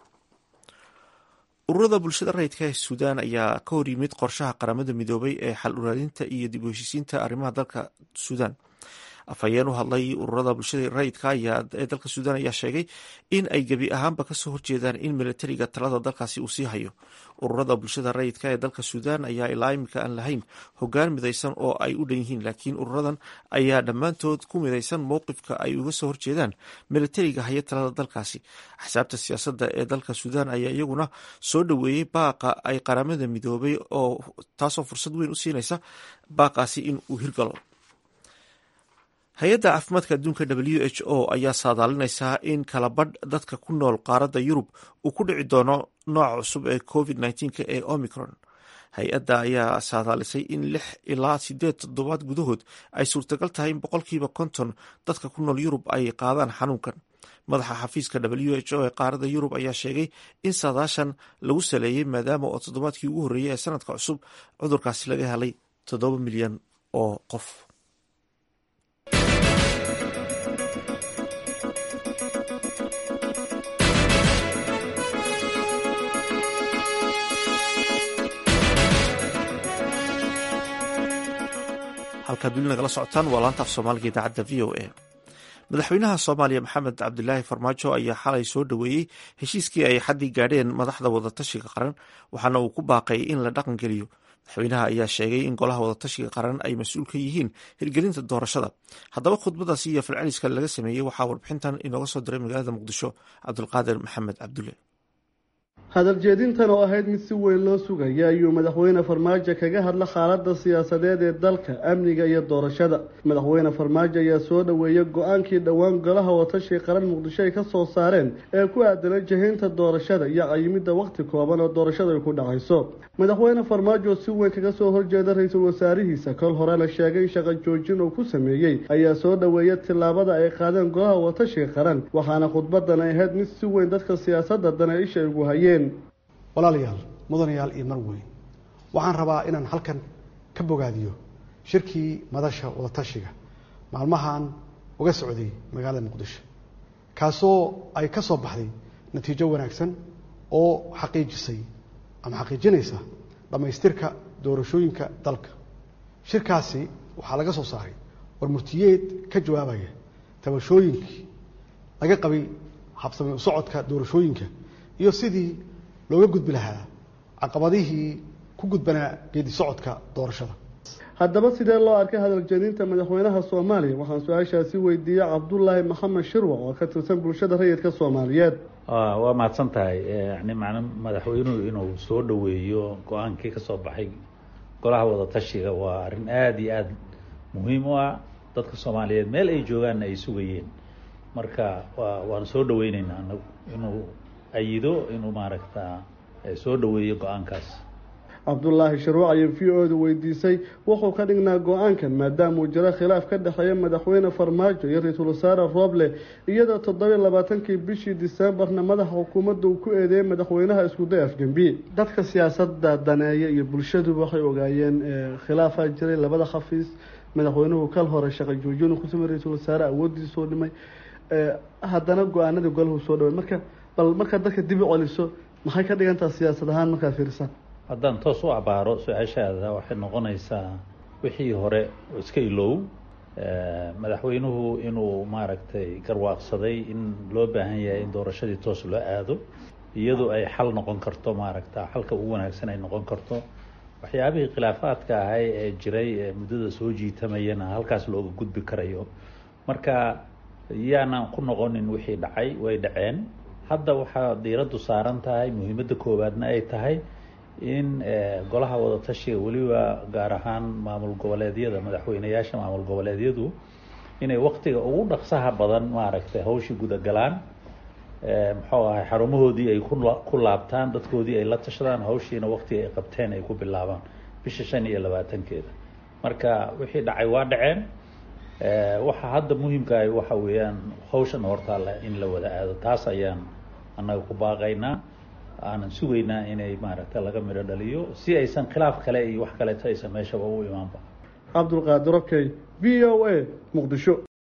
ururada bulshada rayidka ee suudaan ayaa ka hor yimid qorshaha qaramada midoobay ee xal uraadinta iyo dib u heshiisiinta arrimaha dalka suudaan afhayeen u hadlay ururada bulshada rayidka ee dalka suudaan ayaa sheegay in ay gebi ahaanba kasoo horjeedaan in milatariga talada dalkaasi uu sii hayo ururada bulshada rayidka ee dalka suudaan ayaa ilaa imika aan lahayn hogaan midaysan oo ay u dhan yihiin laakiin ururadan ayaa dhammaantood ku midaysan mowqifka ay uga soo horjeedaan milatariga haya talada dalkaasi axsaabta siyaasadda ee dalka suudaan ayaa iyaguna soo dhoweeyey baaqa ay qaramada midoobay oo taasoo fursad weyn u siinaysa baaqaasi in uu hirgalo hay-adda caafimaadka adduunka w h o ayaa saadaalinaysaa in kalabadh dadka ku nool qaaradda yurub uu ku dhici doono nooca cusub ee covid nneteen-ka ee omicron hay-adda ayaa saadaalisay in lix ilaa sideed toddobaad gudahood ay suurtagal tahay in boqolkiiba konton dadka ku nool yurub ay qaadaan xanuunkan madaxa xafiiska w h o ee qaaradda yurub ayaa sheegay in saadaashan lagu saleeyey maadaama oo toddobaadkii ugu horreeyey ee sanadka cusub cudurkaasi laga helay toddoba milyan oo qof halkaad weli nagala socotaan waa laanta af soomaaliga idaacadda v o a madaxweynaha soomaaliya maxamed cabdilaahi farmaajo ayaa xalay soo dhoweeyey heshiiskii ay xaddii gaadheen madaxda wadatashiga qaran waxaana uu ku baaqay in la dhaqan geliyo madaxweynaha ayaa sheegay in golaha wadatashiga qaran ay mas-uul ka yihiin hirgelinta doorashada haddaba khudbadaasi iyo falceliska laga sameeyey waxaa warbixintan inooga soo diray magaalada muqdisho cabdulqaadir maxamed cabdulle hadaljeedintan oo ahayd mid si weyn loo sugaya ayuu madaxweyne farmaajo kaga hadla xaaladda siyaasadeed ee dalka amniga iyo doorashada madaxweyne farmaajo ayaa soo dhoweeyey go-aankii dhowaan golaha watashi qaran muqdisho ay ka soo saareen ee ku aadana jahaynta doorashada iyo qayimidda wakhti kooban oo doorashada ay ku dhacayso madaxweyne farmaajo si weyn kaga soo horjeeda ra-iisul wasaarihiisa kol horena sheegay in shaqo joojin uu ku sameeyey ayaa soo dhoweeyay tillaabada ay qaadeen golaha watashiga qaran waxaana khudbadan ay ahayd mid si weyn dadka siyaasadda dana isha ugu hayeen walaalayaal mudanayaal iyo marweyn waxaan rabaa inaan halkan ka bogaadiyo shirkii madasha wadatashiga maalmahan uga socday magaalada muqdisho kaasoo ay ka soo baxday natiijo wanaagsan oo xaqiijisay ama xaqiijinaysa dhammaystirka doorashooyinka dalka shirkaasi waxaa laga soo saaray warmurtiyeed ka jawaabaya tabashooyinkii laga qabay habsami u socodka doorashooyinka iyo sidii looga gudbi lahaa caqabadihii ku gudbanaa geedi socodka doorashada haddaba sidee loo arkay hadaljeedinta madaxweynaha soomaaliya waxaan su-aashaasi weydiiyey cabdulaahi maxamed shirwac oo ka tirsan bulshada rayidka soomaaliyeed waa mahadsan tahay yani macna madaxweynuhu inuu soo dhoweeyo go-aankii kasoo baxay golaha wadatashiga waa arrin aada iyo aada muhiim u ah dadka soomaaliyeed meel ay joogaanna ay sugayeen marka waa waan soo dhaweyneynaa anagu inuu ayido inuu maaragta soo dhoweeyo go-aankaas cabdulaahi sharuuc ayay v o da weydiisay wuxuu ka dhignaa go-aankan maadaama uu jiro khilaaf ka dhexeeya madaxweyne farmaajo iyo ra-iisul wasaare rooble iyadoo toddobiy labaatankii bishii diseembarna madaxa xukuumadda uu ku eedeeyay madaxweynaha iskuday afgembiye dadka siyaasada daneeya iyo bulshaduba waxay ogaayeen khilaafaa jiray labada khafiis madaxweynuhu kal hore shaqa joojin ku samey ra-iisul wasaare awoodiisa soo dhimay haddana go-aanadii golahu soo dhaway marka bal markaad dadka dib u celiso maxay ka dhigantaha siyaasad ahaan markaad fiirisaan haddaan toos u abaaro su-aashaada waxay noqonaysaa wixii hore iska ilow madaxweynuhu inuu maaragtay garwaaqsaday in loo baahan yahay in doorashadii toos loo aado iyadoo ay xal noqon karto maaragta xalka ugu wanaagsan ay noqon karto waxyaabihii khilaafaadka ahay ee jiray ee muddada soo jiitamayana halkaas looga gudbi karayo marka yaanan ku noqonin wixii dhacay way dhaceen hadda waxaa diiraddu saaran tahay muhiimadda koowaadna ay tahay in golaha wadatashiga weliba gaar ahaan maamul goboleedyada madaxweyneyaasha maamul goboleedyadu inay waktiga ugu dhaqsaha badan maaragtay hawshii gudagalaan muxuu ahay xarumahoodii ay ku laabtaan dadkoodii ay la tashadaan hawshiina waktiga ay qabteen ay ku bilaabaan bisha shan iyo labaatankeeda marka wixii dhacay waa dhaceen waxa hadda muhiimkaah waxa weeyaan hawshan hortaalla in la wada aado taas ayaan annaga ku baaqaynaa aanan sugaynaa inay maaragtay laga midho dhaliyo si aysan khilaaf kale iyo wax kaleeto aysan meeshaba u imaanba cabdulqaadir okey v o a muqdisho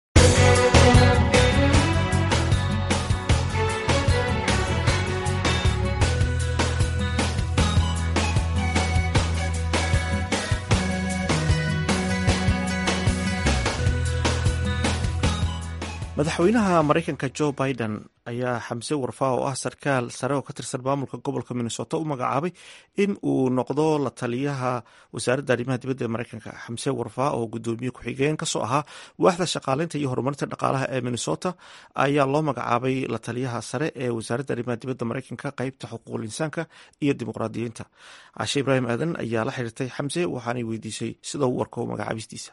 madaxweynaha maraykanka jo biden ayaa xamse warfaa oo ah sarkaal sare oo ka tirsan maamulka gobolka minnesota u magacaabay in uu noqdo la taliyaha wasaaradda arrimaha dibadda ee maraykanka xamse warfaa oo gudoomiye ku-xigeen kasoo ahaa waaxda shaqaaleynta iyo horumarinta dhaqaalaha ee minnesota ayaa loo magacaabay la taliyaha sare ee wasaaradda arrimaha dibadda maraykanka qeybta xuquuqul insaanka iyo dimuqraadiyiinta cashe ibraahim aadan ayaa la xiriirtay xamse waxaanay weydiisay sida uu warko magacaabistiisa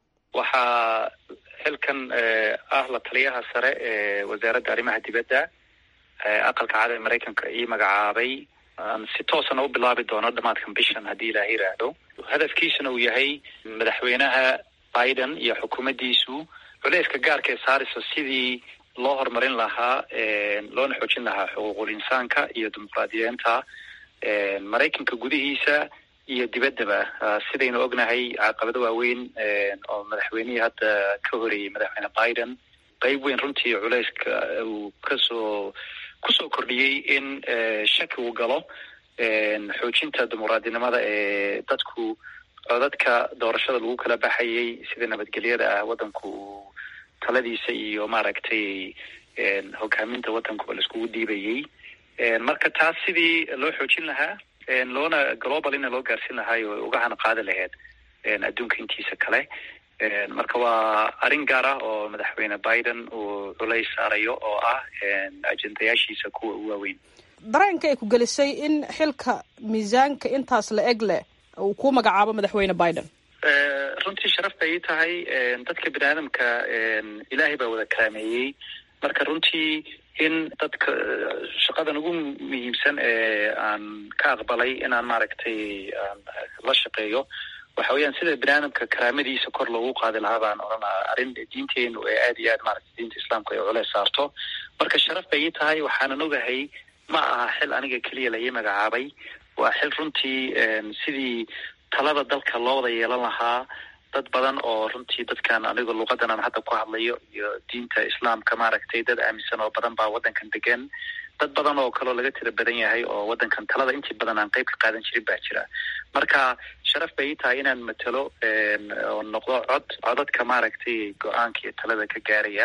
waxaa xilkan ah la taliyaha sare ee wasaaradda arrimaha dibadda aqalka cad ee maraykanka ii magacaabay aan si toosana u bilaabi doono dhamaadkan bishan haddii ilaah yiraahdo hadafkiisuna uu yahay madaxweynaha biden iyo xukuumaddiisu culeyska gaarka ee saarayso sidii loo horumarin lahaa loona xoojin lahaa xuquuqul insaanka iyo dimuqraadiyeenta maraykanka gudihiisa iyo dibaddaba sidaynu ognahay caqabado waaweyn oo madaxweynihii hadda ka horeeyey madaxweyne biden qeyb weyn runtii culeyska uu kasoo kusoo kordhiyey in shaki uu galo xoojinta dimuqraadinimada ee dadku codadka doorashada lagu kala baxayay sida nabadgelyada ah waddanku uu taladiisa iyo maaragtay hogaaminta waddankuba laiskugu dhiibayey marka taas sidii loo xoojin lahaa loona globalina loo gaarsin lahaay oo uga hana qaadi lahayd adduunka intiisa kale marka waa arrin gaar ah oo madaxweyne biden uu culays saarayo oo ah ajendayaashiisa kuwa u waaweyn dareenka ay ku gelisay in xilka miisaanka intaas la eg leh uu ku magacaabo madaxweyne biden runtii sharaf bay ii tahay dadka bini aadamka ilaahay baa wada karaameeyey marka runtii in dadka shaqadan ugu muhiimsan ee aan ka aqbalay inaan maaragtay la shaqeeyo waxa weeyaan sida bini aadamka karaamadiisa kor loogu qaadi lahaa baan odhanaa arrin diinteenu ee aada iyo aad maaragtay diinta islaamka ay culeys saarto marka sharaf bay ii tahay waxaanan ogahay ma aha xil aniga keliya la ii magacaabay waa xil runtii sidii talada dalka loo wada yeelan lahaa dad badan oo runtii dadkan aniga luqadan aan hadda ku hadlayo iyo diinta islaamka maaragtay dad aaminsan oo badan baa waddankan degan dad badan oo kaleo laga tira badan yahay oo waddankan talada intii badan aan qeyb ka qaadan jirin baa jira marka sharaf bay ii tahay inaan matelo oo noqdo cod codadka maaragtay go-aanka iyo talada ka gaaraya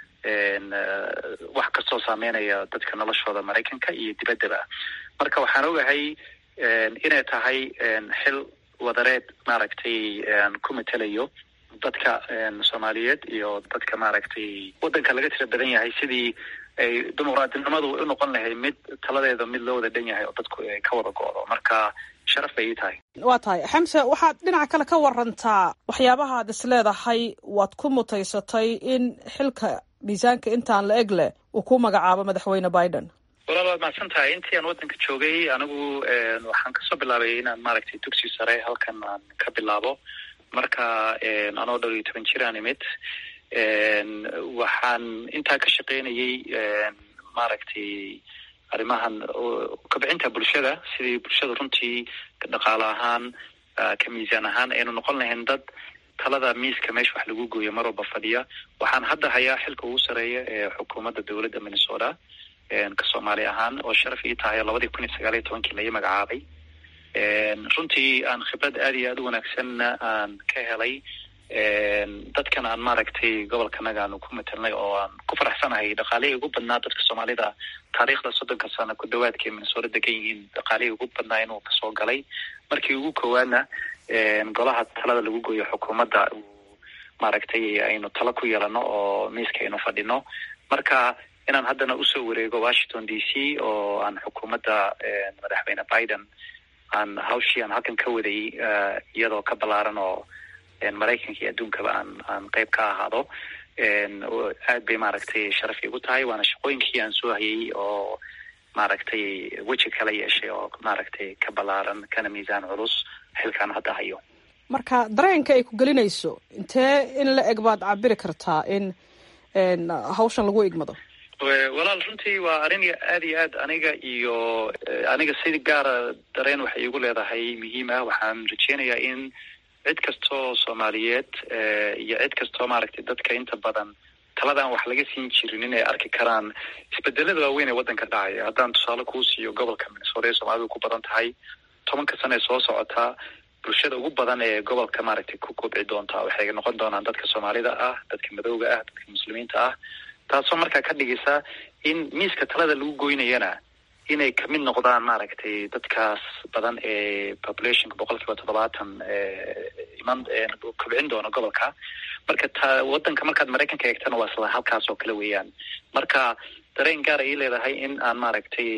wax kastoo saameynaya dadka noloshooda maraykanka iyo dibaddaba marka waxaan ogahay inay tahay xil wadareed maaragtay ku matelayo dadka soomaaliyeed iyo dadka maaragtay waddanka laga tira badan yahay sidii ay dimuqraadinimadu u noqon lahayd mid taladeeda mid loo wada dhan yahay oo dadku ay ka wada go-do marka sharaf bay ii tahay waa tahay xamse waxaad dhinaca kale ka warantaa waxyaabaha ad is leedahay waad ku mutaysatay in xilka miisaanka intaan la eg leh uu ku magacaabo madaxweyne biden walaal waad mahadsan tahay intii aan waddanka joogay anigu waxaan kasoo bilaabay inaan maaragtay dugsi sare halkan aan ka bilaabo marka anoo dhowr iyo toban jir aan imid waxaan intaa ka shaqeynayay maaragtay arrimahan kabcinta bulshada sidii bulshada runtii dhaqaale ahaan ka miisaan ahaan aynu noqon lahayn dad talada miiska meesha wax lagu gooyo mar walba fadhiya waxaan hadda hayaa xilka ugu sareeya ee xukuumadda dowladda minnesota ka soomaali ahaan oo sharaf ii tahay labadii kun iyo sagaal iyo tobankii lai magacaabay runtii aan khibrad aada iyo aada u wanaagsanna aan ka helay dadkan aan maaragtay gobolkanaga aanu ku matelnay oo aan ku faraxsanahay dhaqaalihii ugu badnaa dadka soomaalida taariikhda soddonka sano ku dhawaadkay minnesota degan yihiin dhaqaalihii ugu badnaa inuu kasoo galay markii ugu koowaadna golaha talada lagu gooyo xukuumadda maaragtay aynu talo ku yeelano oo miiska aynu fadhino marka inaan haddana usoo wareego washington d c oo aan xukuumadda madaxweyne biden aan hawshii aan halkan ka waday iyadoo ka ballaaran oo maraykanka iyo adduunkaba aan aan qeyb ka ahaado aad bay maaragtay sharaf igu tahay waana shaqooyinkii aan soo hayay oo maaragtay weji kala yeeshay oo maaragtay ka ballaaran kana miisaan culus xilkaan hadda hayo marka dareenka ay ku gelinayso intee in la eg baad cabiri kartaa in hawshan lagu igmado walaal runtii waa arrin aad iyo aad aniga iyo aniga si gaara dareen waxay igu leedahay muhiim ah waxaan rajeynayaa in cid kastoo soomaaliyeed iyo cid kastoo maaragtay dadka inta badan taladan wax laga siin jirin inay arki karaan isbedelada waaweyn ee waddanka dhacaya haddaan tusaale kuu siiyo gobolka minnesota ee soomaalidu ku badan tahay tobanka sano ee soo socota bulshada ugu badan ee gobolka maaragtay ku kobci doonta waxay noqon doonaan dadka soomaalida ah dadka madowga ah dadka muslimiinta ah taasoo markaa ka dhigaysa in miiska talada lagu goynayana inay kamid noqdaan maaragtay dadkaas badan ee populationka boqol kiiba toddobaatan iman kobcin doona gobolka marka ta waddanka markaad maraykanka eegtana waa isla halkaas oo kale weeyaan marka dareen gaar ay leedahay in aan maaragtay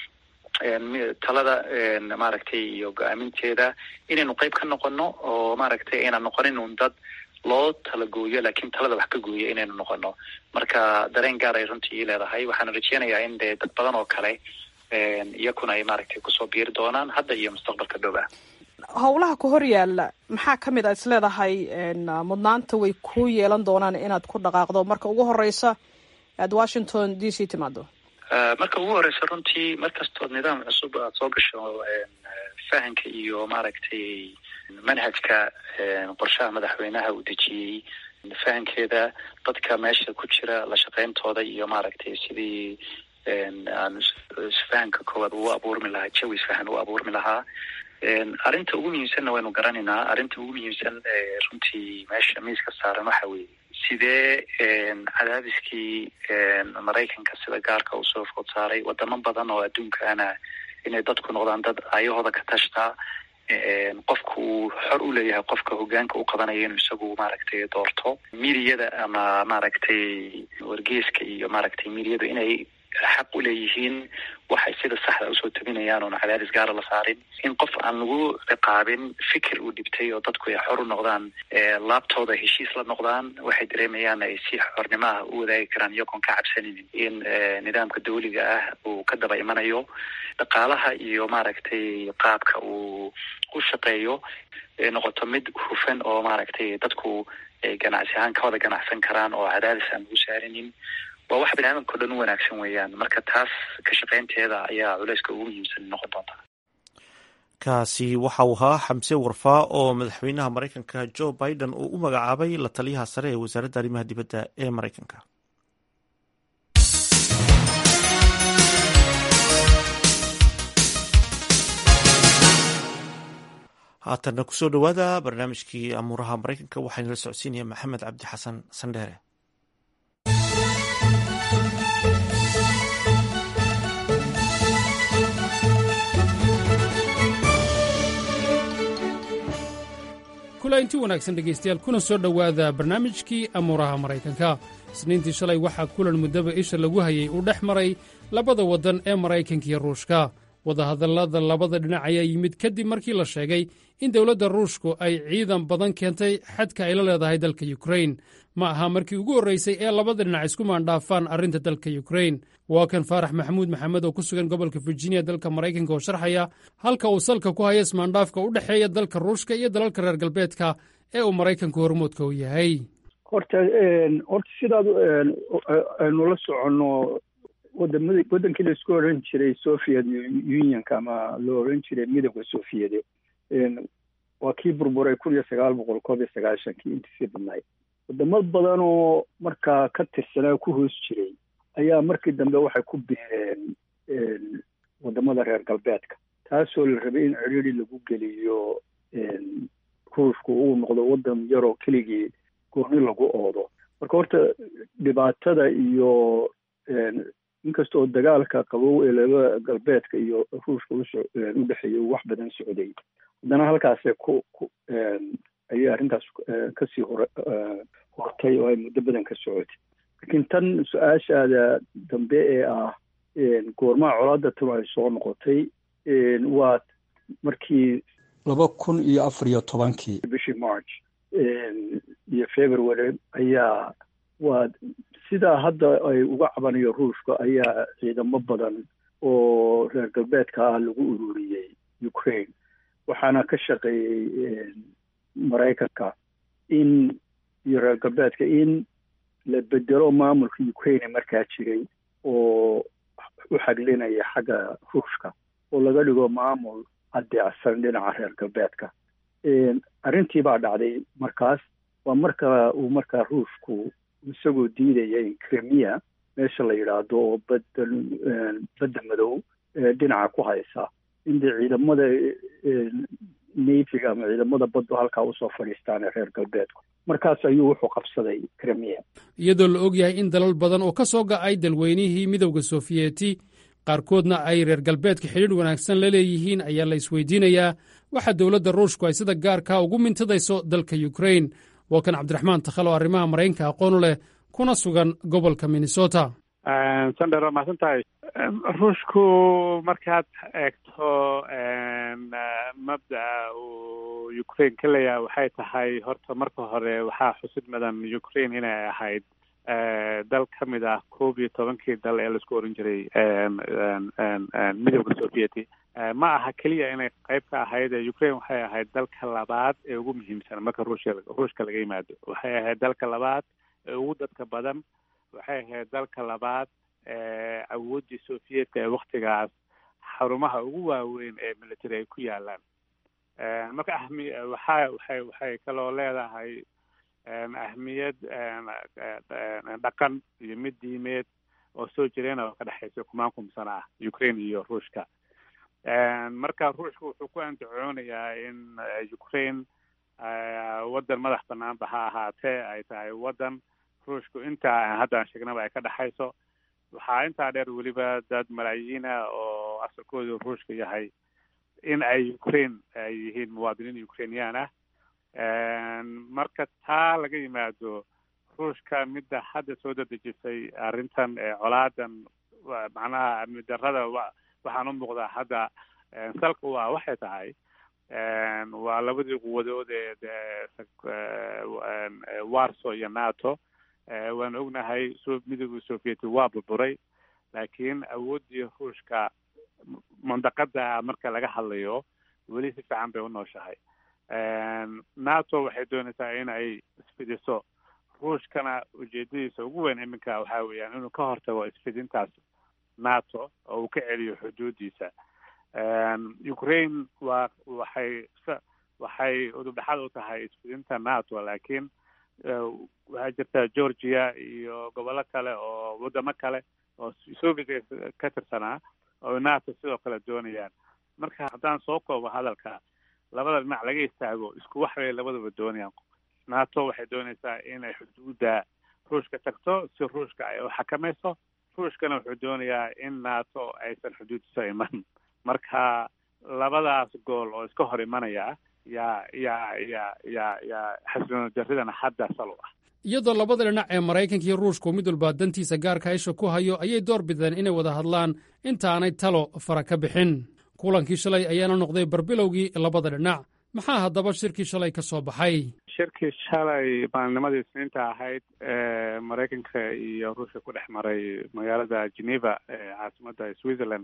talada maaragtay iyo go-aaminteeda inaynu qeyb ka noqono oo maaragtay aynan noqonin un dad loo tala gooyo laakiin talada wax ka gooyo inaynu noqono marka dareen gaar ay runtii ii leedahay waxaana rajeynayaa in dee dad badan oo kale iyakuna ay maaragtay kusoo biiri doonaan hadda iyo mustaqbalka dhow ah howlaha ku hor yaala maxaa ka mid a is leedahay mudnaanta way ku yeelan doonaan inaad ku dhaqaaqdo marka ugu horeysa aad washington d c timaado marka ugu horeysa runtii mar kastood nidaam cusub aad soo gasho fahanka iyo maaragtay manhajka qorshaha madaxweynaha uu dejiyey fahankeeda dadka meesha ku jira la shaqeyntooda iyo maaragtay sidii aan isfahanka koowaad uu abuurmi lahaa jawi isfahan u abuurmi lahaa arrinta ugu muhiimsanna waynu garanaynaa arrinta ugu muhiimsan runtii meesha miiska saaran waxa weeye sidee cadaadiskii maraykanka sida gaarka uu soo food saaray wadamo badan oo adduunkaana inay dadku noqdaan dad ayahooda ka tashtaa qofka uu xor u leeyahay qofka hogaanka u qabanaya inuu isagu maaragtay doorto midiyada ama maaragtay wargeeska iyo maaragtay midiyadu inay xaq u leeyihiin waxay sida saxda usoo tabinayaan oona cadaadis gaara la saarin in qof aan lagu ciqaabin fikir uu dhibtay oo dadku ay xor u noqdaan laabtooda heshiis la noqdaan waxay dareemayaan ay si xornimo ah u wadaagi karaan iyagoon ka cabsaninin in nidaamka dawliga ah uu ka daba imanayo dhaqaalaha iyo maaragtay qaabka uu u shaqeeyo noqoto mid hufan oo maaragtay dadku ay ganacsi ahaan ka wada ganacsan karaan oo cadaadis aan lagu saarinin waa wax biniaadamka o dhan u wanaagsan weeyaan marka taas ka shaqeynteeda ayaa culeyska ugu muhiimsan noqon doonta kaasi waxa uu ahaa xamse warfaa oo madaxweynaha maraykanka joe biden uu u magacaabay la taliyaha sare ee wasaaradda arrimaha dibadda ee maraykanka haatanna kusoo dhowaada barnaamijkii amuuraha maraykanka waxaana la socodsiinaya maxamed cabdi xasan sandheere kula inti wanaagsan dhegaystayaal kuna soo dhowaada barnaamijkii amuuraha maraykanka isniintii shalay waxaa kulan muddaba isha lagu hayay uu dhex maray labada waddan ee maraykanka iyo ruushka wadahadallada labada dhinac ayaa yimid kadib markii la sheegay in dowladda ruushku ay ciidan badan keentay xadka ay la leedahay dalka yukrain ma aha markii ugu horreysay ee labada dhinac isku maandhaafaan arrinta dalka yukrain waa kan faarax maxamuud maxamed oo ku sugan gobolka virginia dalka maraykanka oo sharxaya halka uu salka ku haya ismaandhaafka u dhexeeya dalka ruushka iyo dalalka reer galbeedka ee uu maraykanku hormoodka u yahay horta horta sidaad aynu la soconno wadamada wadankii la isku oran jiray soviet unionka ama loo oran jiray midowda soviete waa kii burburay kun iyo sagaal boqol koob iyo sagaashankii intiisii badnayd wadamo badan oo markaa ka tirsanaa ku hoos jiray ayaa markii dambe waxay ku biireen wadamada reer galbeedka taasoo la rabay in ciriiri lagu geliyo ruushku uu noqdo wadan yaroo keligii gooni lagu oodo marka horta dhibaatada iyo inkasta oo dagaalka qabow ee laba galbeedka iyo ruushka u dhexeeya wax badan socday haddana halkaase ku ku ayay arrintaas kasii hor hortay oo ay muddo badan ka socotay laakiin tan su-aashaada dambe ee ah goormaha colaada tanu ay soo noqotay waa markii laba kun iyo afar iyo tobankii bishii march iyo february ayaa waa sidaa hadda ay uga cabanayo ruushka ayaa ciidamo badan oo reer galbeedka ah lagu ururiyey ukraine waxaana ka shaqeeyey maraykanka in iyo reer galbeedka in la bedelo maamulka ukraine markaa jiray oo u xaglinaya xagga ruushka oo laga dhigo maamul adeecsan dhinaca reer galbeedka arrintii baa dhacday markaas waa marka uu markaa ruushku isagoo diidaya in kremia meesha la yidhaahdo oo badda badda madow dhinaca ku haysa in dee ciidamada nafiga ama ciidamada baddu halkaa usoo fadhiistaan ee reer galbeedku markaas ayuu wuxuu qabsaday kremia iyadoo la og yahay in dalal badan oo ka soo ga'ay dalweynihii midowda sofiyeeti qaarkoodna ay reer galbeedka xidhiidh wanaagsan la leeyihiin ayaa la isweydiinayaa waxa dowladda ruushku ay sida gaarkaa ugu mintidayso dalka yukrain waa kan cabdiraxmaan takhal oo arrimaha maraykanka aqoonu leh kuna sugan gobolka minnesota sandher waa mahadsan tahay ruushku markaad eegto mabda'a uu ukraine ka leeyahay waxay tahay horta marka hore waxaa xusid mudan ukraine inay ahayd dal ka mid ah koob iyo tobankii dal ee laisku oran jiray midowda sovieti ma aha keliya inay qayb ka ahayd ukraine waxay ahayd dalka labaad ee ugu muhiimsan marka ruushka ruushka laga yimaado waxay ahayd dalka labaad ee ugu dadka badan waxay ahayd dalka labaad ee awooddii sovietka ee waktigaas xarumaha ugu waaweyn ee military ay ku yaalaan marka ahmi waxa waxay waxay kaloo leedahay ahmiyad dhaqan iyo mid diimeed oo soo jireen oo ka dhexaysa kumaan kumsana ah ukraine iyo ruushka marka ruushka wuxuu ku andacoonayaa in ukraine waddan madax banaanba ha ahaatee ay tahay waddan ruushku intaa haddaan sheegnaba ay ka dhexayso waxaa intaa dheer weliba dad malaayiina oo asalkoodu ruushka yahay in ay ukraine ay yihiin muwaadiniin ukrainian ah marka taa laga yimaado ruushka midda hadda soo dadejisay arrintan colaadan macnaha amni darrada waxaan u muuqdaa hadda salka u ah waxay tahay waa labadii quwadood ee warso iyo nato waan ognahay midowda sovieti waa burburay laakiin awooddii ruushka mandaqada marka laga hadlayo weli si fiican bay u nooshahay nato waxay doonaysaa in ay isfidiso ruushkana ujeedadiisa ugu weyn iminka waxaa weeyaan inuu ka hortago isfidintaas nato oo uu ka celiyo xuduudiisa ukraine waa waxay waxay udubdhexaad u tahay isfidinta nato laakiin waxaa jirta georgia iyo gobollo kale oo wadamo kale oo soviet ka tirsanaa oo nato sidoo kale doonayaan marka haddaan soo koobo hadalka labada dhinac laga istaago isku wax bay labadaba doonayaan nato waxay doonaysaa inay xuduudda ruushka tagto si ruushka ay u xakamayso ruushkana wuxuu doonayaa in nato aysan xuduuddiisa iman marka labadaas gool oo iska hor imanaya yaa yaa yaa yaa yaa xasilooni darridana hadda sal u ah iyadoo labada dhinac ee maraykanka iyo ruushku mid walba dantiisa gaarka isha ku hayo ayay door bideen inay wada hadlaan intaanay talo fara ka bixin kulankii shalay ayaana noqday barbilowgii labada dhinac maxaa haddaba shirkii shalay ka soo baxay shirkii shalay maalnimadii isniinta ahayd ee maraykanka iyo ruushka ku dhex maray magaalada geneva ee caasimadda switzerland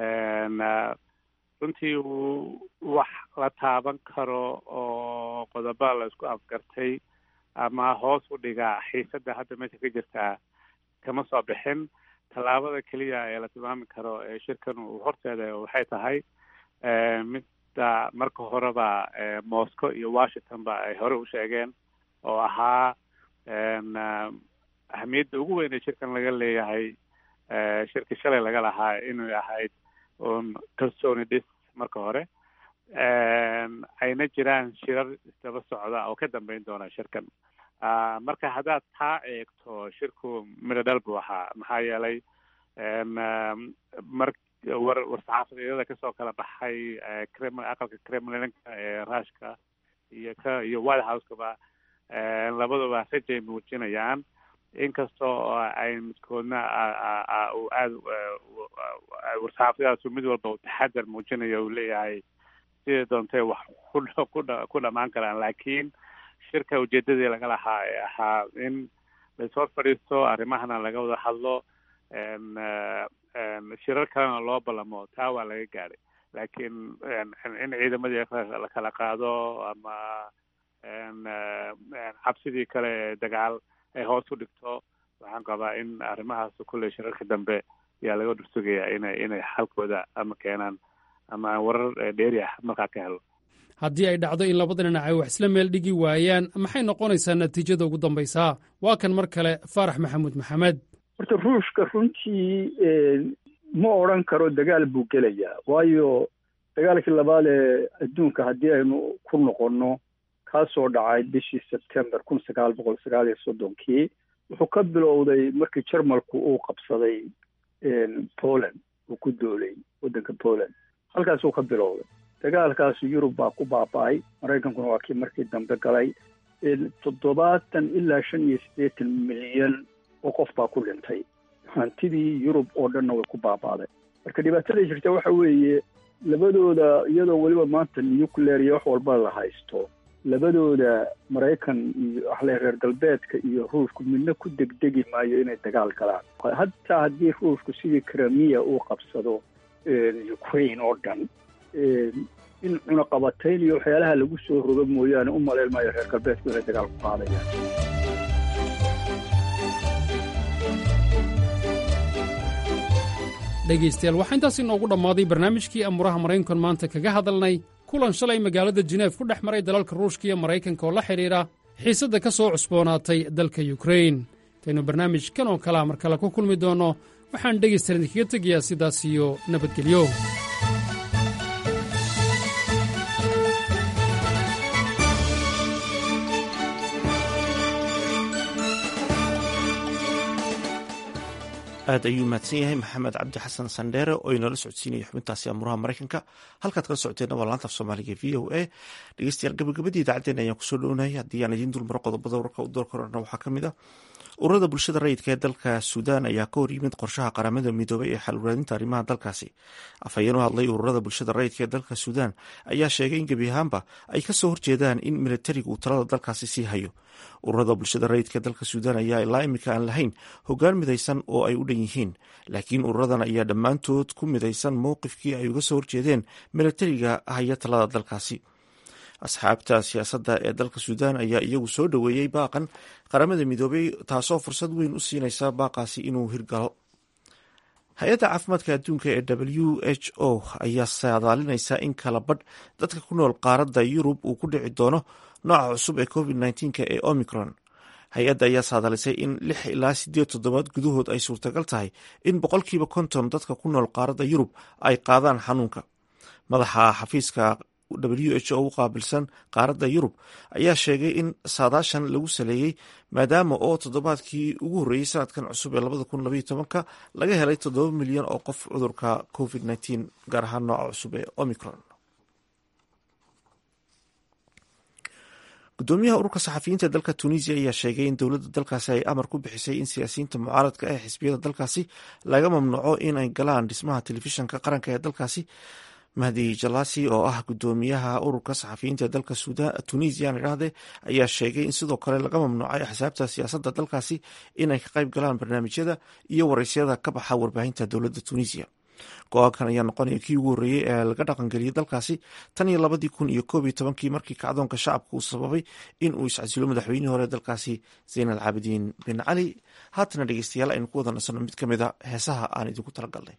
runtii wax la taaban karo oo qodoba la isku afgartay ama hoos u dhigaa xiisadda hadda meesha ka jirtaa kama soo bixin tallaabada keliya ee la tilmaami karo ee shirkan uu horteeda waxay tahay midda marka horeba moscow iyo washington ba ay hore u sheegeen oo ahaa ahamiyadda ugu weyn ee shirkan laga leeyahay shirka shalay laga lahaa inay ahayd un kalsooni dhis marka hore ayna jiraan shirar isdaba socda oo ka dambeyn doona shirkan marka haddaad taa eegto shirku midho dhal buu ahaa maxaa yeelay mar war war-saxaafadeedyada kasoo kala baxay krem aqalka kremlinka ee rushka iyo ka iyo white house-kaba labaduba rajay muujinayaan inkastoo ay midkoodna uu aada war-saxaafadadaasu mid walba uu taxadar muujinayo uu leeyahay sidai doontay wax ku ku dhamaan karaan laakiin shirka ujeedadii laga lahaa ee ahaa in laishor fadhiisto arrimahana laga wada hadlo shirar kalena loo ballamo taa waa laga gaadhay laakiin in ciidamadii la kala qaado ama cabsidii kale ee dagaal ay hoos u dhigto waxaan qabaa in arrimahaas kulley shirarka dambe ayaa laga dhursugayaa inay inay xalkooda ama keenaan ama warar dheeri ah markaa ka helo haddii ay dhacdo in labada dhinac ay wax isla meel dhigi waayaan maxay noqonaysaa natiijada ugu dambaysaa waa kan mar kale faarax maxamuud maxamed horta ruushka runtii ma odran karo dagaal buu gelayaa waayo dagaalkii labaad ee adduunka haddii aynu ku noqonno kaasoo dhacay bishii sebtember kun sagaal boqol sagaal iyo soddonkii wuxuu ka bilowday markii jarmalku uu qabsaday poland uu ku doolay waddanka poland halkaasuu ka bilowday dagaalkaas yurub baa ku baaba-ay maraykankuna waa kii markii dambe galay toddobaatan ilaa shan iyo siddeetan milyan oo qof baa ku dhintay hantidii yurub oo dhanna way ku baabaaday marka dhibaatada jirta waxa weeye labadooda iyadoo weliba maanta nuclear iyo wax walba la haysto labadooda maraykan iyo waxle reer galbeedka iyo ruushku midna ku degdegi maayo inay dagaal galaan hataa haddii ruushku sidii kramiya uu qabsado ukraine oo dhan in cunaqabatayn iyo waxyaalaha lagu soo rogo mooyaane u malayn maayo reer galbeedku inay dagaal ku qaadayaan dhegaystayaal waxaa intaas inoogu dhammaaday barnaamijkii amuuraha maraykankan maanta kaga hadalnay kulan shalay magaalada jineef ku dhex maray dalalka ruushka iyo maraykanka oo la xidhiidha xiisadda ka soo cusboonaatay dalka yukrain intaynu barnaamijkan oo kalea mar kale ku kulmi doonno waxaan dhegaystayaal idinkaga tegayaa sidaas iyo nabadgelyo aad ayuu mahadsan yahay maxamed cabdi xasan sandheere oo inala socodsiinaya xubintaasi amuuraha maraykanka halkaad kala socoteenna waa laanta af soomaaliga v o a dhegeystayaal gabagabadii idaacaddeen ayaan kusoo dhownayay haddii aan idiin dulmaro qodobada warka u door korana waxaa ka mid ah ururada bulshada rayidka ee dalka suudaan ayaa ka hor yimid qorshaha qaramada midoobay ee xalwaraadinta arrimaha dalkaasi afhayeen u hadlay ururada bulshada rayidka ee dalka suudaan ayaa sheegay in gebi ahaanba ay kasoo horjeedaan in militarigu uu talada dalkaasi sii hayo ururada bulshada rayidka ee dalka suudaan ayaa ilaa imika aan lahayn hoggaan midaysan oo ay u dhan yihiin laakiin ururadan ayaa dhammaantood ku midaysan mowqifkii ay uga soo horjeedeen militariga haya talada dalkaasi asxaabta siyaasadda ee dalka suudaan ayaa iyagu soo dhoweeyey baaqan qaramada midoobay taasoo fursad weyn u siinaysa baaqaasi inuu hirgalo hay-adda caafimaadka adduunka ee w h o ayaa saadaalinaysa in kala badh dadka ku nool qaaradda yurub uu ku dhici doono nooca cusub ee covid nneteen-ka ee omicron hay-adda ayaa saadaalisay in lix ilaa siddeed toddobaad gudahood ay suurtagal tahay in boqolkiiba konton dadka ku nool qaaradda yurub ay qaadaan xanuunka madaxa xafiiska w h o u qaabilsan qaaradda yurub ayaa sheegay in saadaashan lagu saleeyey maadaama oo toddobaadkii ugu horreeyey sanadkan cusub ee labada kun labaiyo tobanka laga helay toddoba milyan oo qof cudurka covid nneteen gaar ahaan nooca cusub ee omicron gudoomiyaha ururka saxafiyiinta ee dalka tunisia ayaa sheegay in dowladda dalkaasi ay amar ku bixisay in siyaasiyiinta mucaaradka ee xisbiyada dalkaasi laga mamnuuco in ay galaan dhismaha telefishinka qaranka ee dalkaasi mahdi jalasi oo ah gudoomiyaha ururka saxafiyiinta ee dalka tunisian idhaahde ayaa sheegay in sidoo kale laga mamnuucay axsaabta siyaasadda dalkaasi inay ka qayb galaan barnaamijyada iyo waraysyada ka baxa warbaahinta dowladda tunisia go-aankan ayaa noqonaya kii ugu horreeyey ee laga dhaqangeliyey dalkaasi tan iyo labadii kun iyo koob iyo tobankii markii kacdoonka shacabka uu sababay in uu iscasilo madaxweynihii hore dalkaasi zayn al caabidiin bin cali haatana dhegeystayaal aynu ku wada nasanno mid ka mid a heesaha aan idinku talagalnay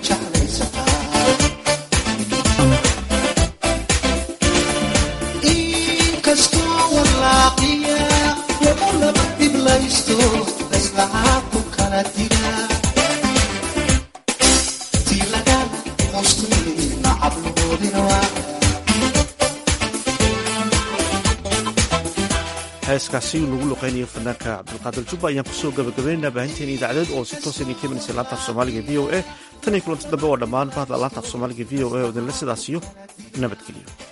Thank you. heeskaasi lagu luqeynayo fanaanka cabdulqaadir jubba ayaan kusoo gabagabaynaynaa baahinteena idaacadeed oo si toosa idin keenaysa laanta af soomaaliga v o a tan iyo kulanti dambe waa dhammaan bahda laanta af soomaaliga v o a oo idinle sidaasiyo nabadgeliyo